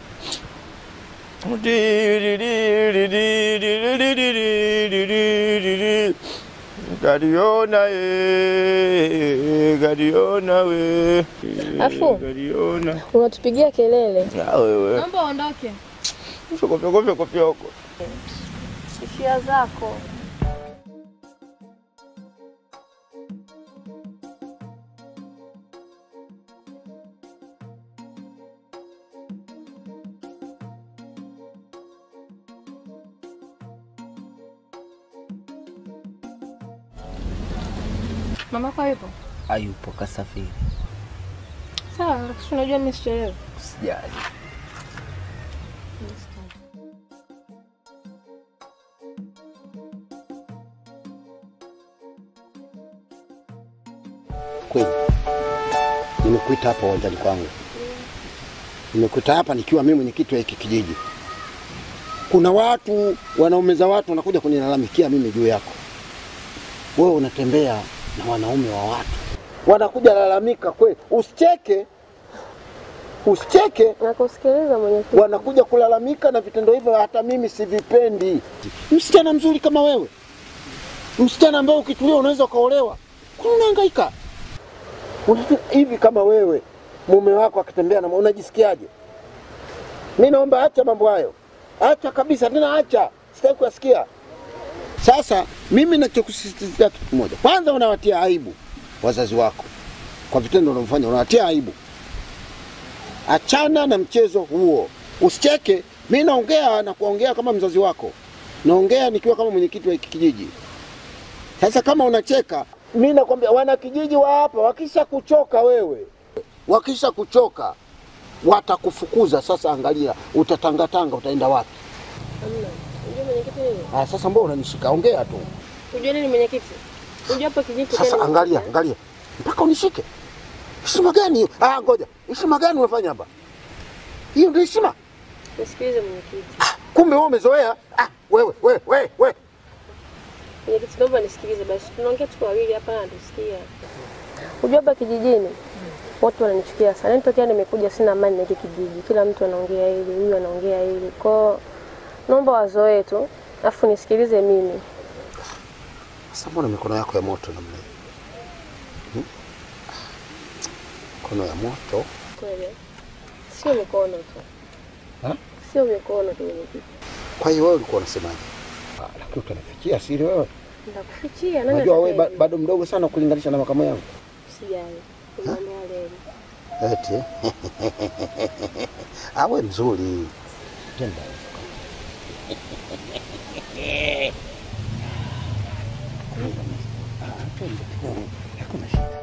Gariona eh, Gariona we. Afu. Gariona. Unatupigia kelele. Ah, wewe. Naomba uondoke. Fyoko fyoko fyoko fyoko. Hisia zako. Mama kwa yupo? Hayupo, kasafiri. Sawa, lakini unajua mimi sichelewi. Sijali. Kweli nimekuita hapa uwanjani kwangu, nimekuita hapa nikiwa mimi mwenyekiti wa hiki kijiji. Kuna watu wanaumeza watu wanakuja kunilalamikia mimi juu yako. Wewe unatembea na wanaume wa watu, wanakuja lalamika kweli. Usicheke, usicheke. Nakusikiliza mwenyekiti. Wanakuja kulalamika na vitendo hivyo, hata mimi sivipendi. Msichana mzuri kama wewe, msichana ambaye ukitulia unaweza ukaolewa, kwani unahangaika Unajua, hivi? Kama wewe mume wako akitembea na unajisikiaje? Mi naomba acha mambo hayo, acha kabisa, tena acha, sitaki kuyasikia. Sasa mimi nachokusisitizia kitu kimoja, kwanza unawatia aibu wazazi wako kwa vitendo unavyofanya, unawatia aibu. Achana na mchezo huo, usicheke. Mi naongea na kuongea kama mzazi wako, naongea nikiwa kama mwenyekiti wa hiki kijiji. Sasa kama unacheka, mi nakwambia wanakijiji wa hapa wakisha kuchoka wewe, wakisha kuchoka watakufukuza. Sasa angalia, utatangatanga, utaenda wapi? Unajua mwenyekiti nini? Ah, sasa mbona unanishika? Ongea tu Unajua nini mwenyekiti? Unajua hapa kijiji sasa. tena- Angalia, angalia, mpaka unishike. Heshima gani hiyo? Ah, ngoja, heshima gani unafanya hapa? Hiyo ndio heshima? Nisikilize mwenyekiti. Kumbe wewe umezoea. Ah, wewe wewe wewe wewe Mwenyekiti, naomba nisikilize basi. Tunaongea tuko wawili hapa na tusikia. Unajua hapa kijijini watu wananichukia sana. Yaani tokea nimekuja sina amani na hiki kijiji. Kila mtu anaongea hili, huyu anaongea hili. Kwa naomba wazoee tu. Alafu nisikilize mimi. Sasa mbona mikono yako ya moto namna hiyo? Hmm? Mikono ya moto? Kweli. Sio mikono tu. Ha? Sio mikono tu mwenyekiti. Kwa hiyo wewe ulikuwa unasemaje? Ah, lakini utanifichia siri wewe. Ndakufichia nani? Unajua wewe ba, atakayejua? bado mdogo sana kulinganisha na makamu yangu. Sijali. Kumwambia leo. Eti. eh? Ah, wewe mzuri. Tenda. Ah, twende tu. Hakuna shida.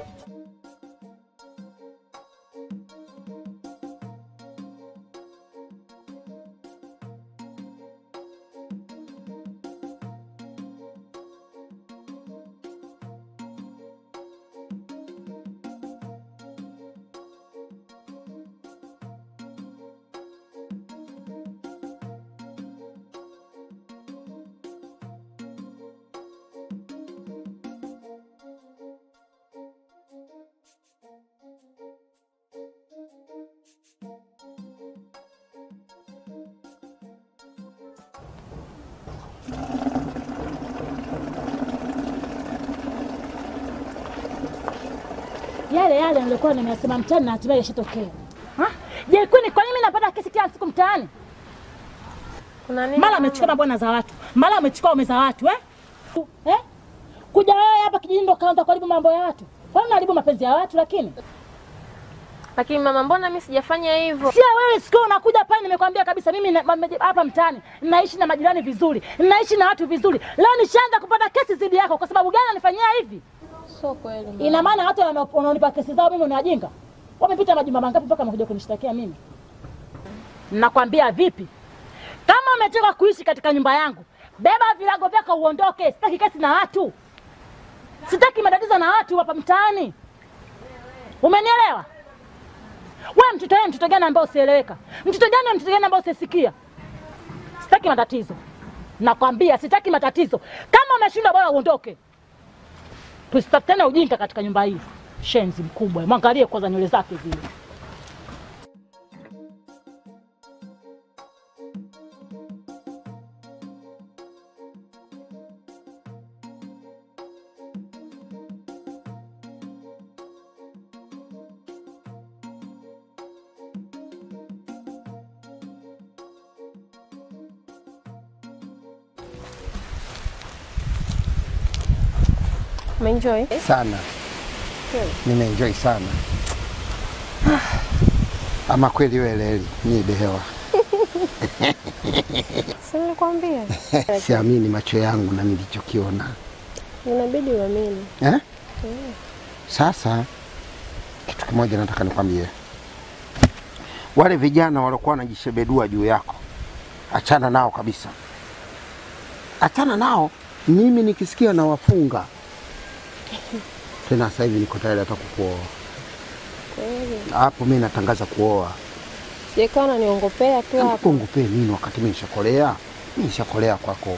yale yale nilikuwa nimesema mtaani na hatimaye yashatokea. Ha? Je, kwani kwa nini mimi napata kesi kila siku mtaani? Kuna nini? Mara amechukua mabwana za watu, mara amechukua ume za watu eh? Eh? Kuja wewe hapa kijijini ndo kaanza kuharibu mambo ya watu. Kwa nini unaharibu mapenzi ya watu lakini? Lakini mama, mbona mimi sijafanya hivyo? Sio wewe sikio unakuja pale nimekwambia kabisa mimi na- mame- hapa mtaani naishi na majirani vizuri, naishi na watu vizuri. Leo nishaanza kupata kesi dhidi yako kwa sababu gani unanifanyia hivi? Sio kweli. mama. Ina maana watu wana- wanaonipa kesi zao mimi ni wajinga? Wamepita majumba mangapi mpaka wamekuja kunishtakia mimi? Nakwambia vipi? Kama umetoka kuishi katika nyumba yangu, beba vilago vyako uondoke. Sitaki kesi na watu, sitaki matatizo na watu hapa mtaani. Umenielewa? We mtoto wewe, mtoto gani ambao usieleweka? Mtoto gani mtoto gani ambao usisikia? Sitaki matatizo, nakwambia sitaki matatizo. Kama umeshindwa, bora uondoke. Tusitafutane ujinga katika nyumba hii. Shenzi mkubwa, mwangalie kwanza nywele zake zile. Umeenjoy? sana, nimeenjoy sana. Ama kweli wewe Leli, ni behewa Si nilikwambia. siamini macho yangu na nilichokiona Inabidi uamini. eh? Mm. Sasa kitu kimoja nataka nikwambie, wale vijana waliokuwa wanajishebedua juu yako, achana nao kabisa, achana nao. Mimi nikisikia nawafunga tena. Sasa hivi niko tayari hata kukuoa Kweli. hapo. Mimi natangaza kuoa. Sijakaa unaniongopea tu hapo. Kungupee nini wakati mimi nishakolea? Mimi nishakolea kwako.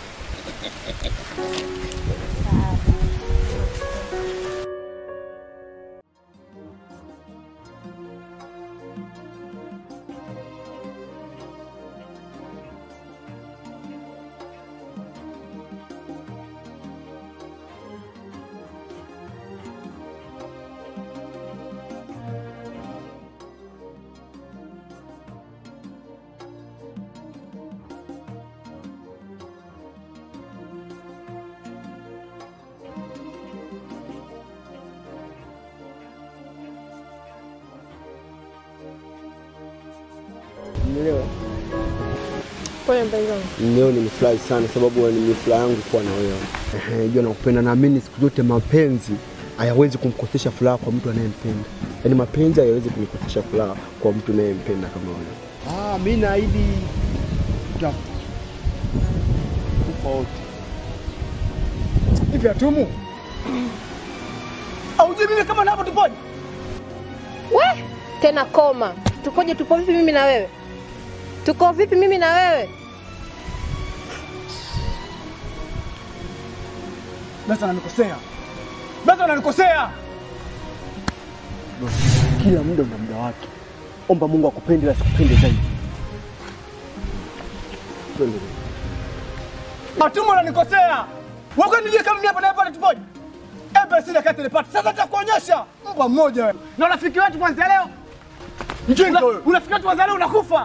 Umeelewa? Pole mpenzi wangu. Leo nimefurahi sana sababu ni furaha yangu kuwa na wewe. Ehe, Jua nakupenda, naamini siku zote mapenzi hayawezi kumkosesha furaha kwa mtu anayempenda. Yaani mapenzi hayawezi kumkosesha furaha kwa mtu anayempenda kama wewe. Ah, mimi naahidi tutakufa wote. Hivi atumu aujui mimi kama napo tupoje? We, tena koma. Tukoje tupo vipi mimi na wewe? Tuko vipi mimi na wewe? Basi ananikosea, basi ananikosea. Kila muda una muda wake. Omba Mungu akupende na sikupende zaidi. Twende. Atumu ananikosea. Wewe nijue kama mimi hapa na hapa tupoje? Ebe sina kati nipate. Sasa nitakuonyesha mbwa mmoja wewe. Na rafiki wetu kwanza leo. Mjinga wewe. Unafika tu kwanza leo unakufa.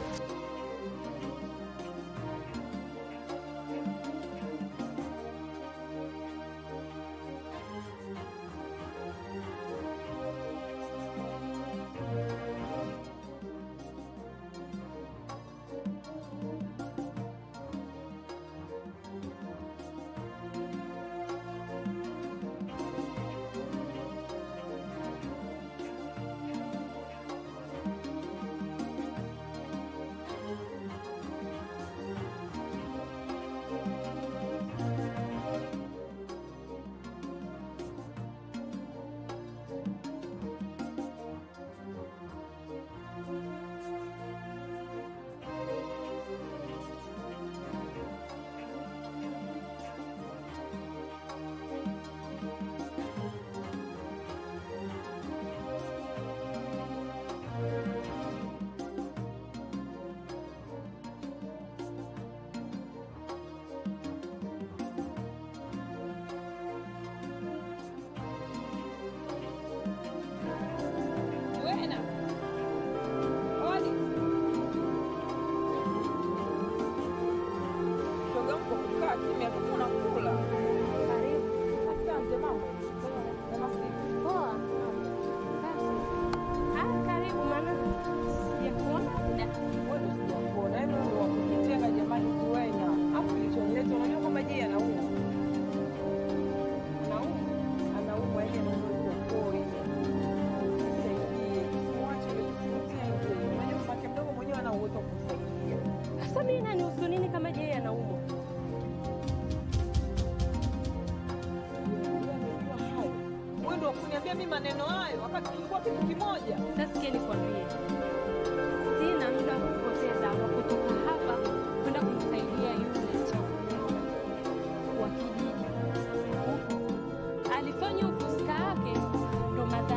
Sasa mimi nanihusu nini kama je anaumwa? Wewe ndio kuniambia mimi maneno hayo wakati tulikuwa kitu kimoja. Sasa sikia nikwambie, sina muda wa kupoteza wa kutoka hapa kwenda kumsaidia yule chakula wa kijiji huko. Alifanya ufuska wake, ndo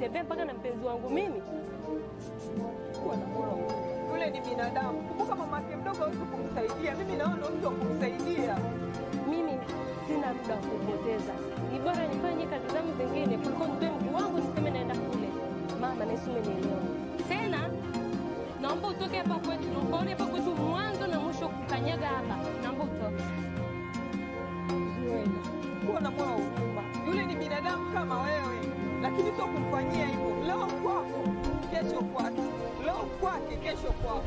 nitembee mpaka na mpenzi wangu mimi? Yule ni binadamu. Kumbuka mama yake mdogo hawezi kumsaidia. Mimi naona ndo mtu wa kumsaidia. Mimi sina muda wa kupoteza, ni bora nifanye kazi zangu zingine kuliko nitoe mguu wangu niseme naenda kule. Mama, nahisi umenielewa. Tena naomba utoke hapa kwetu, ukaone hapa kwetu mwanzo na mwisho kukanyaga hapa. Naomba utoke. Zuena, kuwa na moyo wa huruma. Yule ni binadamu kama wewe, lakini sio kumfanyia hivyo. Leo kwako, kesho kwake. Leo kwake, kesho kwako.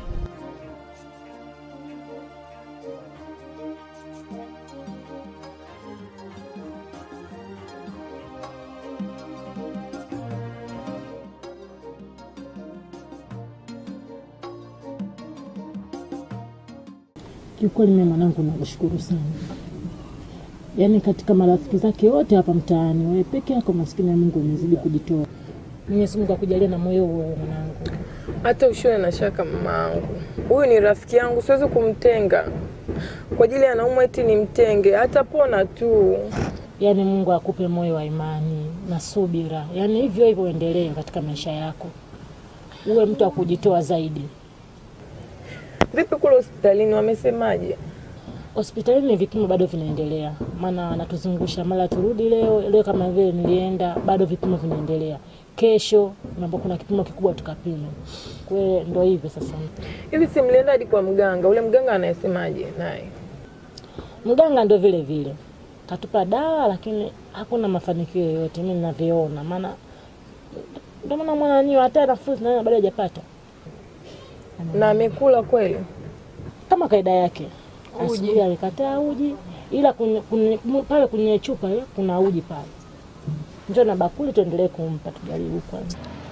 Kiukweli mimi mwanangu nakushukuru sana, yaani katika marafiki zake wote hapa mtaani, wewe peke yako maskini ya Mungu umezidi kujitoa. Mwenyezi Mungu akujalie na moyo huo mwanangu. Hata usiwe na shaka mamaangu, huyu ni rafiki yangu, siwezi kumtenga kwa ajili ya naumwa eti nimtenge, atapona tu. Yaani Mungu akupe moyo wa imani na subira, yaani hivyo hivyo uendelee katika maisha yako, uwe mtu wa kujitoa zaidi. Vipi kule hospitalini, wamesemaje? Hospitalini vipimo bado vinaendelea, maana wanatuzungusha mara turudi leo leo, kama vile nilienda, bado vipimo vinaendelea. Kesho naomba kuna kipimo kikubwa tukapime. Kwa hiyo ndo hivyo sasa. Hivi si mlienda hadi kwa mganga? Ule mganga anayesemaje naye? Mganga ndo vile vile katupa dawa, lakini hakuna mafanikio yoyote mimi ninavyoona, maana ndo maana mwana niyo hata nafuu nayo bado hajapata. Na amekula kweli kama kaida yake. Uji. Asubuhi alikataa uji, ila kwenye- kwenye- pale kwenye chupa ile kuna uji pale. Njoo na bakuli tuendelee kumpa, tujaribu kwanza.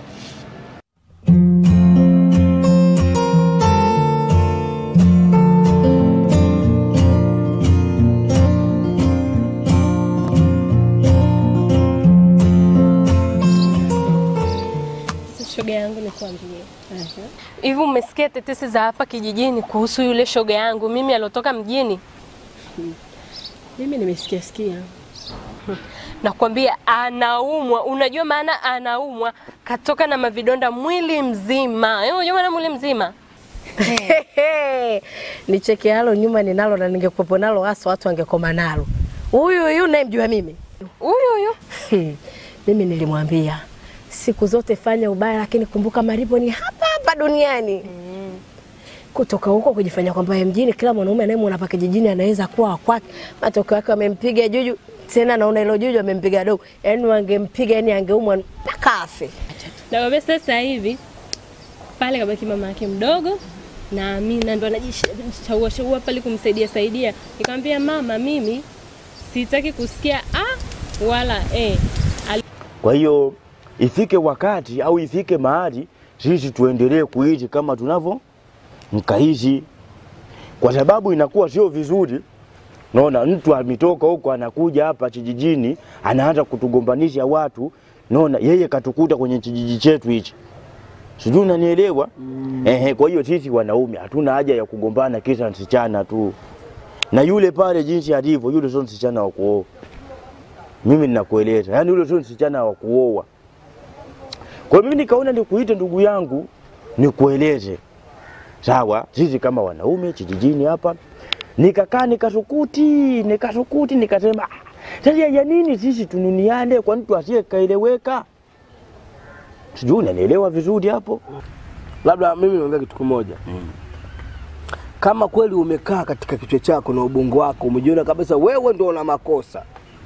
Shoga yangu nikwambie, hivi umesikia tetesi za hapa kijijini kuhusu yule shoga yangu mimi aliotoka mjini? Mimi nimesikia sikia. Nakwambia anaumwa, unajua maana anaumwa, katoka na mavidonda mwili mzima. Wewe unajua maana mwili mzima? Nicheke halo nyuma ninalo na ningekuwepo nalo hasa watu wangekoma nalo. Huyu huyu nayemjua mimi. Huyu huyu. mimi nilimwambia siku zote fanya ubaya, lakini kumbuka malipo ni hapa hapa duniani. Kutoka huko kujifanya kwamba yeye mjini, kila mwanaume anayemwona hapa kijijini anaweza kuwa wa kwake. Matokeo yake wamempiga juju, tena naona hilo juju amempiga dogo, yaani wangempiga, yani angeumwa mpaka afe. Nakwambia sasa hivi pale kabaki mama yake mdogo na Amina ndo anajishaua shaua pale kumsaidia saidia. Nikamwambia mama, mimi sitaki kusikia a wala e. Kwa hiyo ifike wakati au ifike mahali sisi tuendelee kuishi kama tunavyo mkaishi, kwa sababu inakuwa sio vizuri. Naona mtu ametoka huko anakuja hapa kijijini anaanza kutugombanisha watu, naona yeye katukuta kwenye kijiji chetu hichi, sijui unanielewa? Ehe, kwa hiyo sisi wanaume hatuna haja ya kugombana kisa msichana tu, na yule pale jinsi alivyo, yule sio msichana wa kuoa. Mimi ninakueleza, yaani yule sio msichana wa kuoa. Kwa hiyo mimi nikaona nikuite ndugu yangu, nikueleze sawa. Sisi kama wanaume kijijini hapa, nikakaa nikasukuti, nikasukuti, nikasema "Ah, sasa ya nini sisi tununiane kwa mtu asiyekaeleweka? Sijui unanielewa vizuri hapo. Labda mimi niongea kitu kimoja kama kweli umekaa katika kichwa chako na ubongo wako umejiona kabisa wewe ndio una makosa,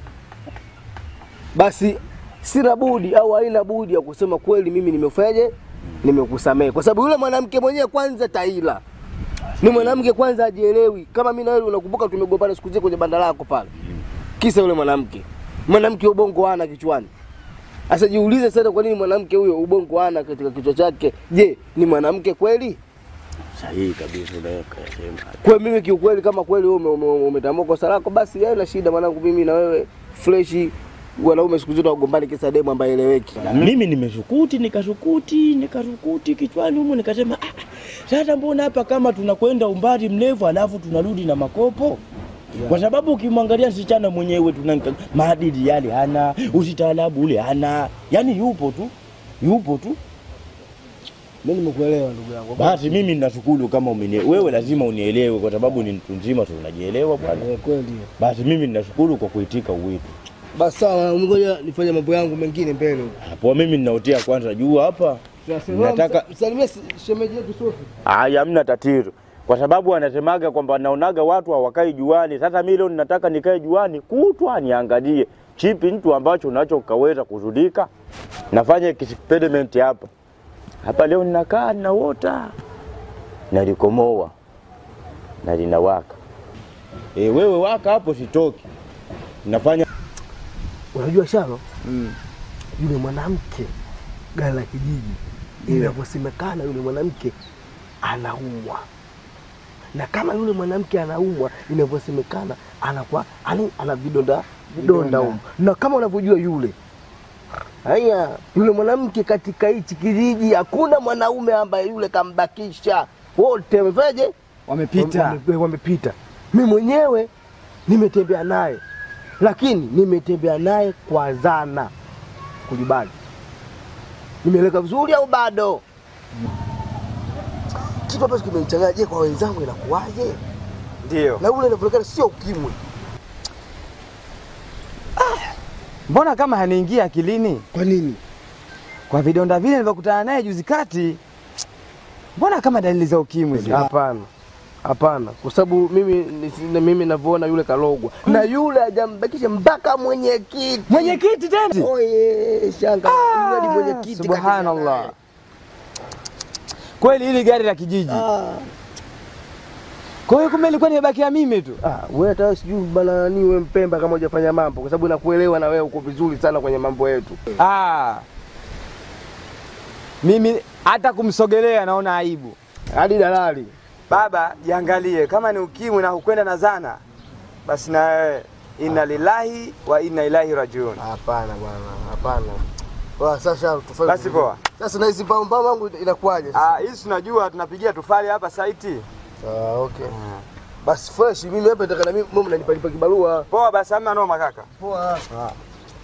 basi sina budi au haina budi ya kusema kweli, mimi nimefanyaje, nimekusamehe, kwa sababu yule mwanamke mwenyewe kwanza taila ni mwanamke kwanza ajielewi. Kama mimi na wewe unakumbuka, tumegombana siku zile kwenye banda lako pale, kisa yule mwanamke. Mwanamke ubongo hana kichwani. Sasa jiulize sasa, kwa nini mwanamke huyo ubongo hana katika kichwa chake? Je, ni mwanamke kweli? Sahihi kabisa unayosema. Kwa mimi kiukweli, kama kweli wewe ume- ume- umetambua kosa lako, basi haina shida mwanangu, mimi na wewe freshi. Wanaume siku zote wagombani kisa demu ambaye eleweki. Na mimi nimesukuti nikasukuti nikasukuti kichwani humu nikasema ah, sasa mbona hapa kama tunakwenda umbali mrefu alafu tunarudi na makopo kwa sababu ukimwangalia msichana mwenyewe tuna maadili yale hana, usitaalabu ule hana, yani yupo tu yupo tu. Mimi nimekuelewa ndugu yangu. Basi mimi ninashukuru kama umenie, wewe lazima unielewe kwa sababu ni mtu mzima, tu unajielewa bwana. Eh, kweli. Basi mimi ninashukuru kwa kuitika uwito. Basi sawa, ngoja nifanye mambo yangu mengine mbele huko. Hapo mimi ninaotea kwanza juu hapa. Nataka msalimie shemeji yetu Sofi. Haya, hamna tatizo, kwa sababu anasemaga kwamba naonaga watu hawakai juani. Sasa mimi leo ninataka nikae juani kutwa niangalie chipi mtu ambacho unacho ukaweza kuzudika. Nafanya experiment hapa hapa leo, ninakaa ninaota nalikomoa na linawaka. E, wewe waka hapo, sitoki. Nafanya Unajua Sharo, yule mwanamke gari la kijiji inavyosemekana, yule mwanamke anaumwa, na kama yule mwanamke anaumwa, inavyosemekana anakuwa ani ana vidonda vidonda humo, na kama unavyojua yule haya, yule mwanamke katika hichi kijiji hakuna mwanaume ambaye yule kambakisha, wote wamefanyaje? Wamepita. Wame- wamepita. Mimi mwenyewe nimetembea naye, lakini nimetembea naye kwa zana kulibali. Nimeeleka vizuri au bado? Kitu ambacho kimenichanganya, je, kwa wenzangu inakuwaje? Ndio. Na ule inavyoonekana sio ukimwi. Mbona kama haniingia akilini? Kwa nini? Kwa vidonda vile nilivyokutana naye juzi kati, mbona kama dalili za ukimwi zile? Hapana, hapana, kwa sababu mimi nisi- na mimi navyoona yule kalogwa na yule hajambakisha mpaka mwenyekiti. Mwenyekiti tena? Oye, shanga yule ni mwenyekiti. Subhanallah. Kweli hili gari la kijiji. Kwa hiyo kumbe ilikuwa nimebakia mimi tu. Ah, wewe hata sijui bana nani wewe Mpemba kama hujafanya mambo, kwa sababu nakuelewa na wewe uko vizuri sana kwenye mambo yetu. Ah. Mimi hata kumsogelea naona aibu. Hadi dalali. Baba, jiangalie kama ni ukimwi na hukwenda na zana, basi na wewe inna lillahi wa inna ilaihi rajiun. Hapana bwana, hapana. Poa, sasa tufanye. Basi poa. Sasa na hizi mbao mbao wangu inakuwaje? Ah, hii tunajua tunapigia tufali hapa saiti. Ah, okay. Basi fresh, mimi hapa nataka na mimi mimi mnanipa nipa kibarua. Poa basi hamna noma kaka. Poa. Ah.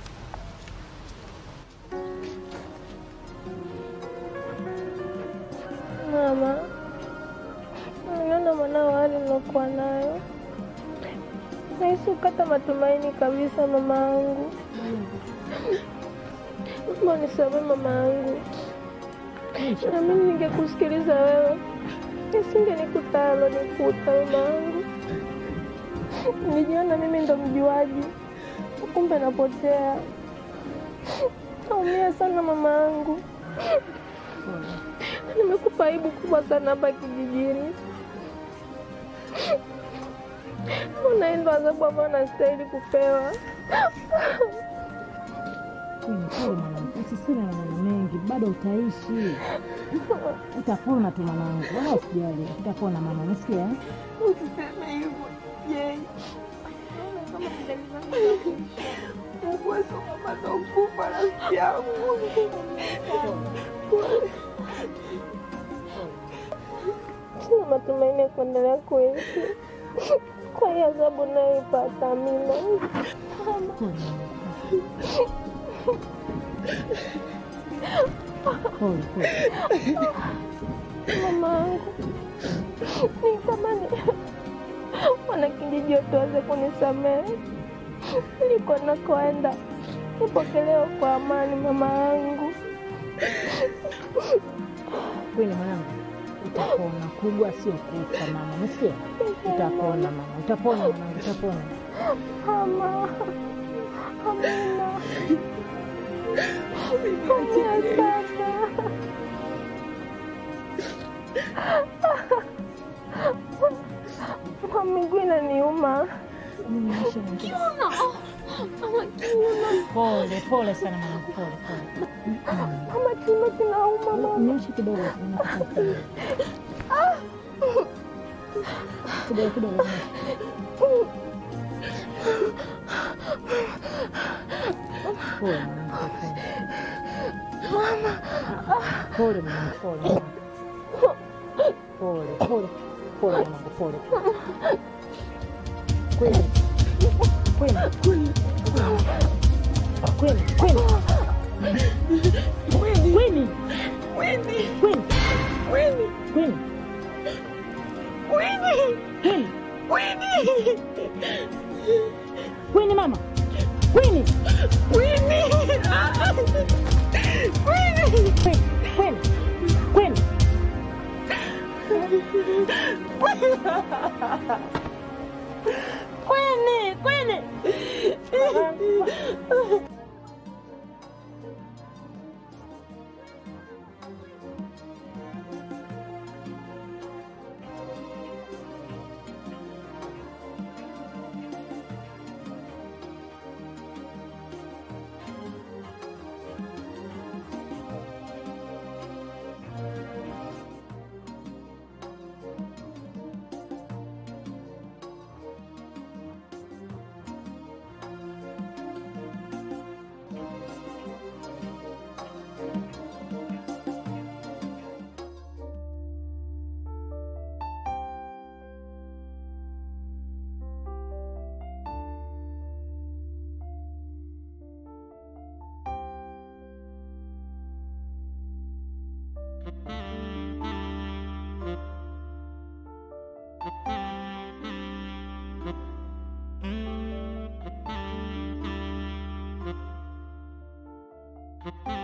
Mama, naona mwanao hali nilokuwa nayo, nahisi ukata matumaini kabisa. Mama yangu, Mungu nisamehe mama yangu, na mimi ningekusikiliza wewe nisingenikuta halo nikuta. Mama yangu, nilijiona mimi ndo mjuaji, kumbe napotea. Naumia sana mama yangu. Nimekupa aibu kubwa sana hapa kijijini. Unaenda adhabu ambayo nastahili kupewa. Pole mwanangu, usisile na maneno mengi, bado utaishi. Utapona tu mwanangu, wala usijali, utapona mama, umesikia? eh? Usiseme hivyo Jei. Mungu asokapata ukufa rafiki yangu. Sina matumaini ya kuendelea kuishi kwa hii adhabu nayoipata Amina. Pole pole. Mama yangu, nitamani wanakijiji wote waweze kunisamehe niko nakoenda, nipokelewa kwa amani. Mama yangu, Kweli mwanangu, utapona. Kubwa sio kufa mama, umesikia? Utapona mama, utapona mwanangu, utapona. mama Amina, umia sana. Mama, miguu inaniuma. Kiuno. Mama, kiuno. Pole pole sana mwanangu, pole pole. Mama, kiuno kinauma mama. Nyosha kidogo, inakupa kidogo kidogo. Pole mwanangu, pole. Mama. Pole mwanangu, pole. Pole pole pole mwanangu, pole. Kweli kweli kweli kweli kweli kweli Kwini, kwini. Thank you.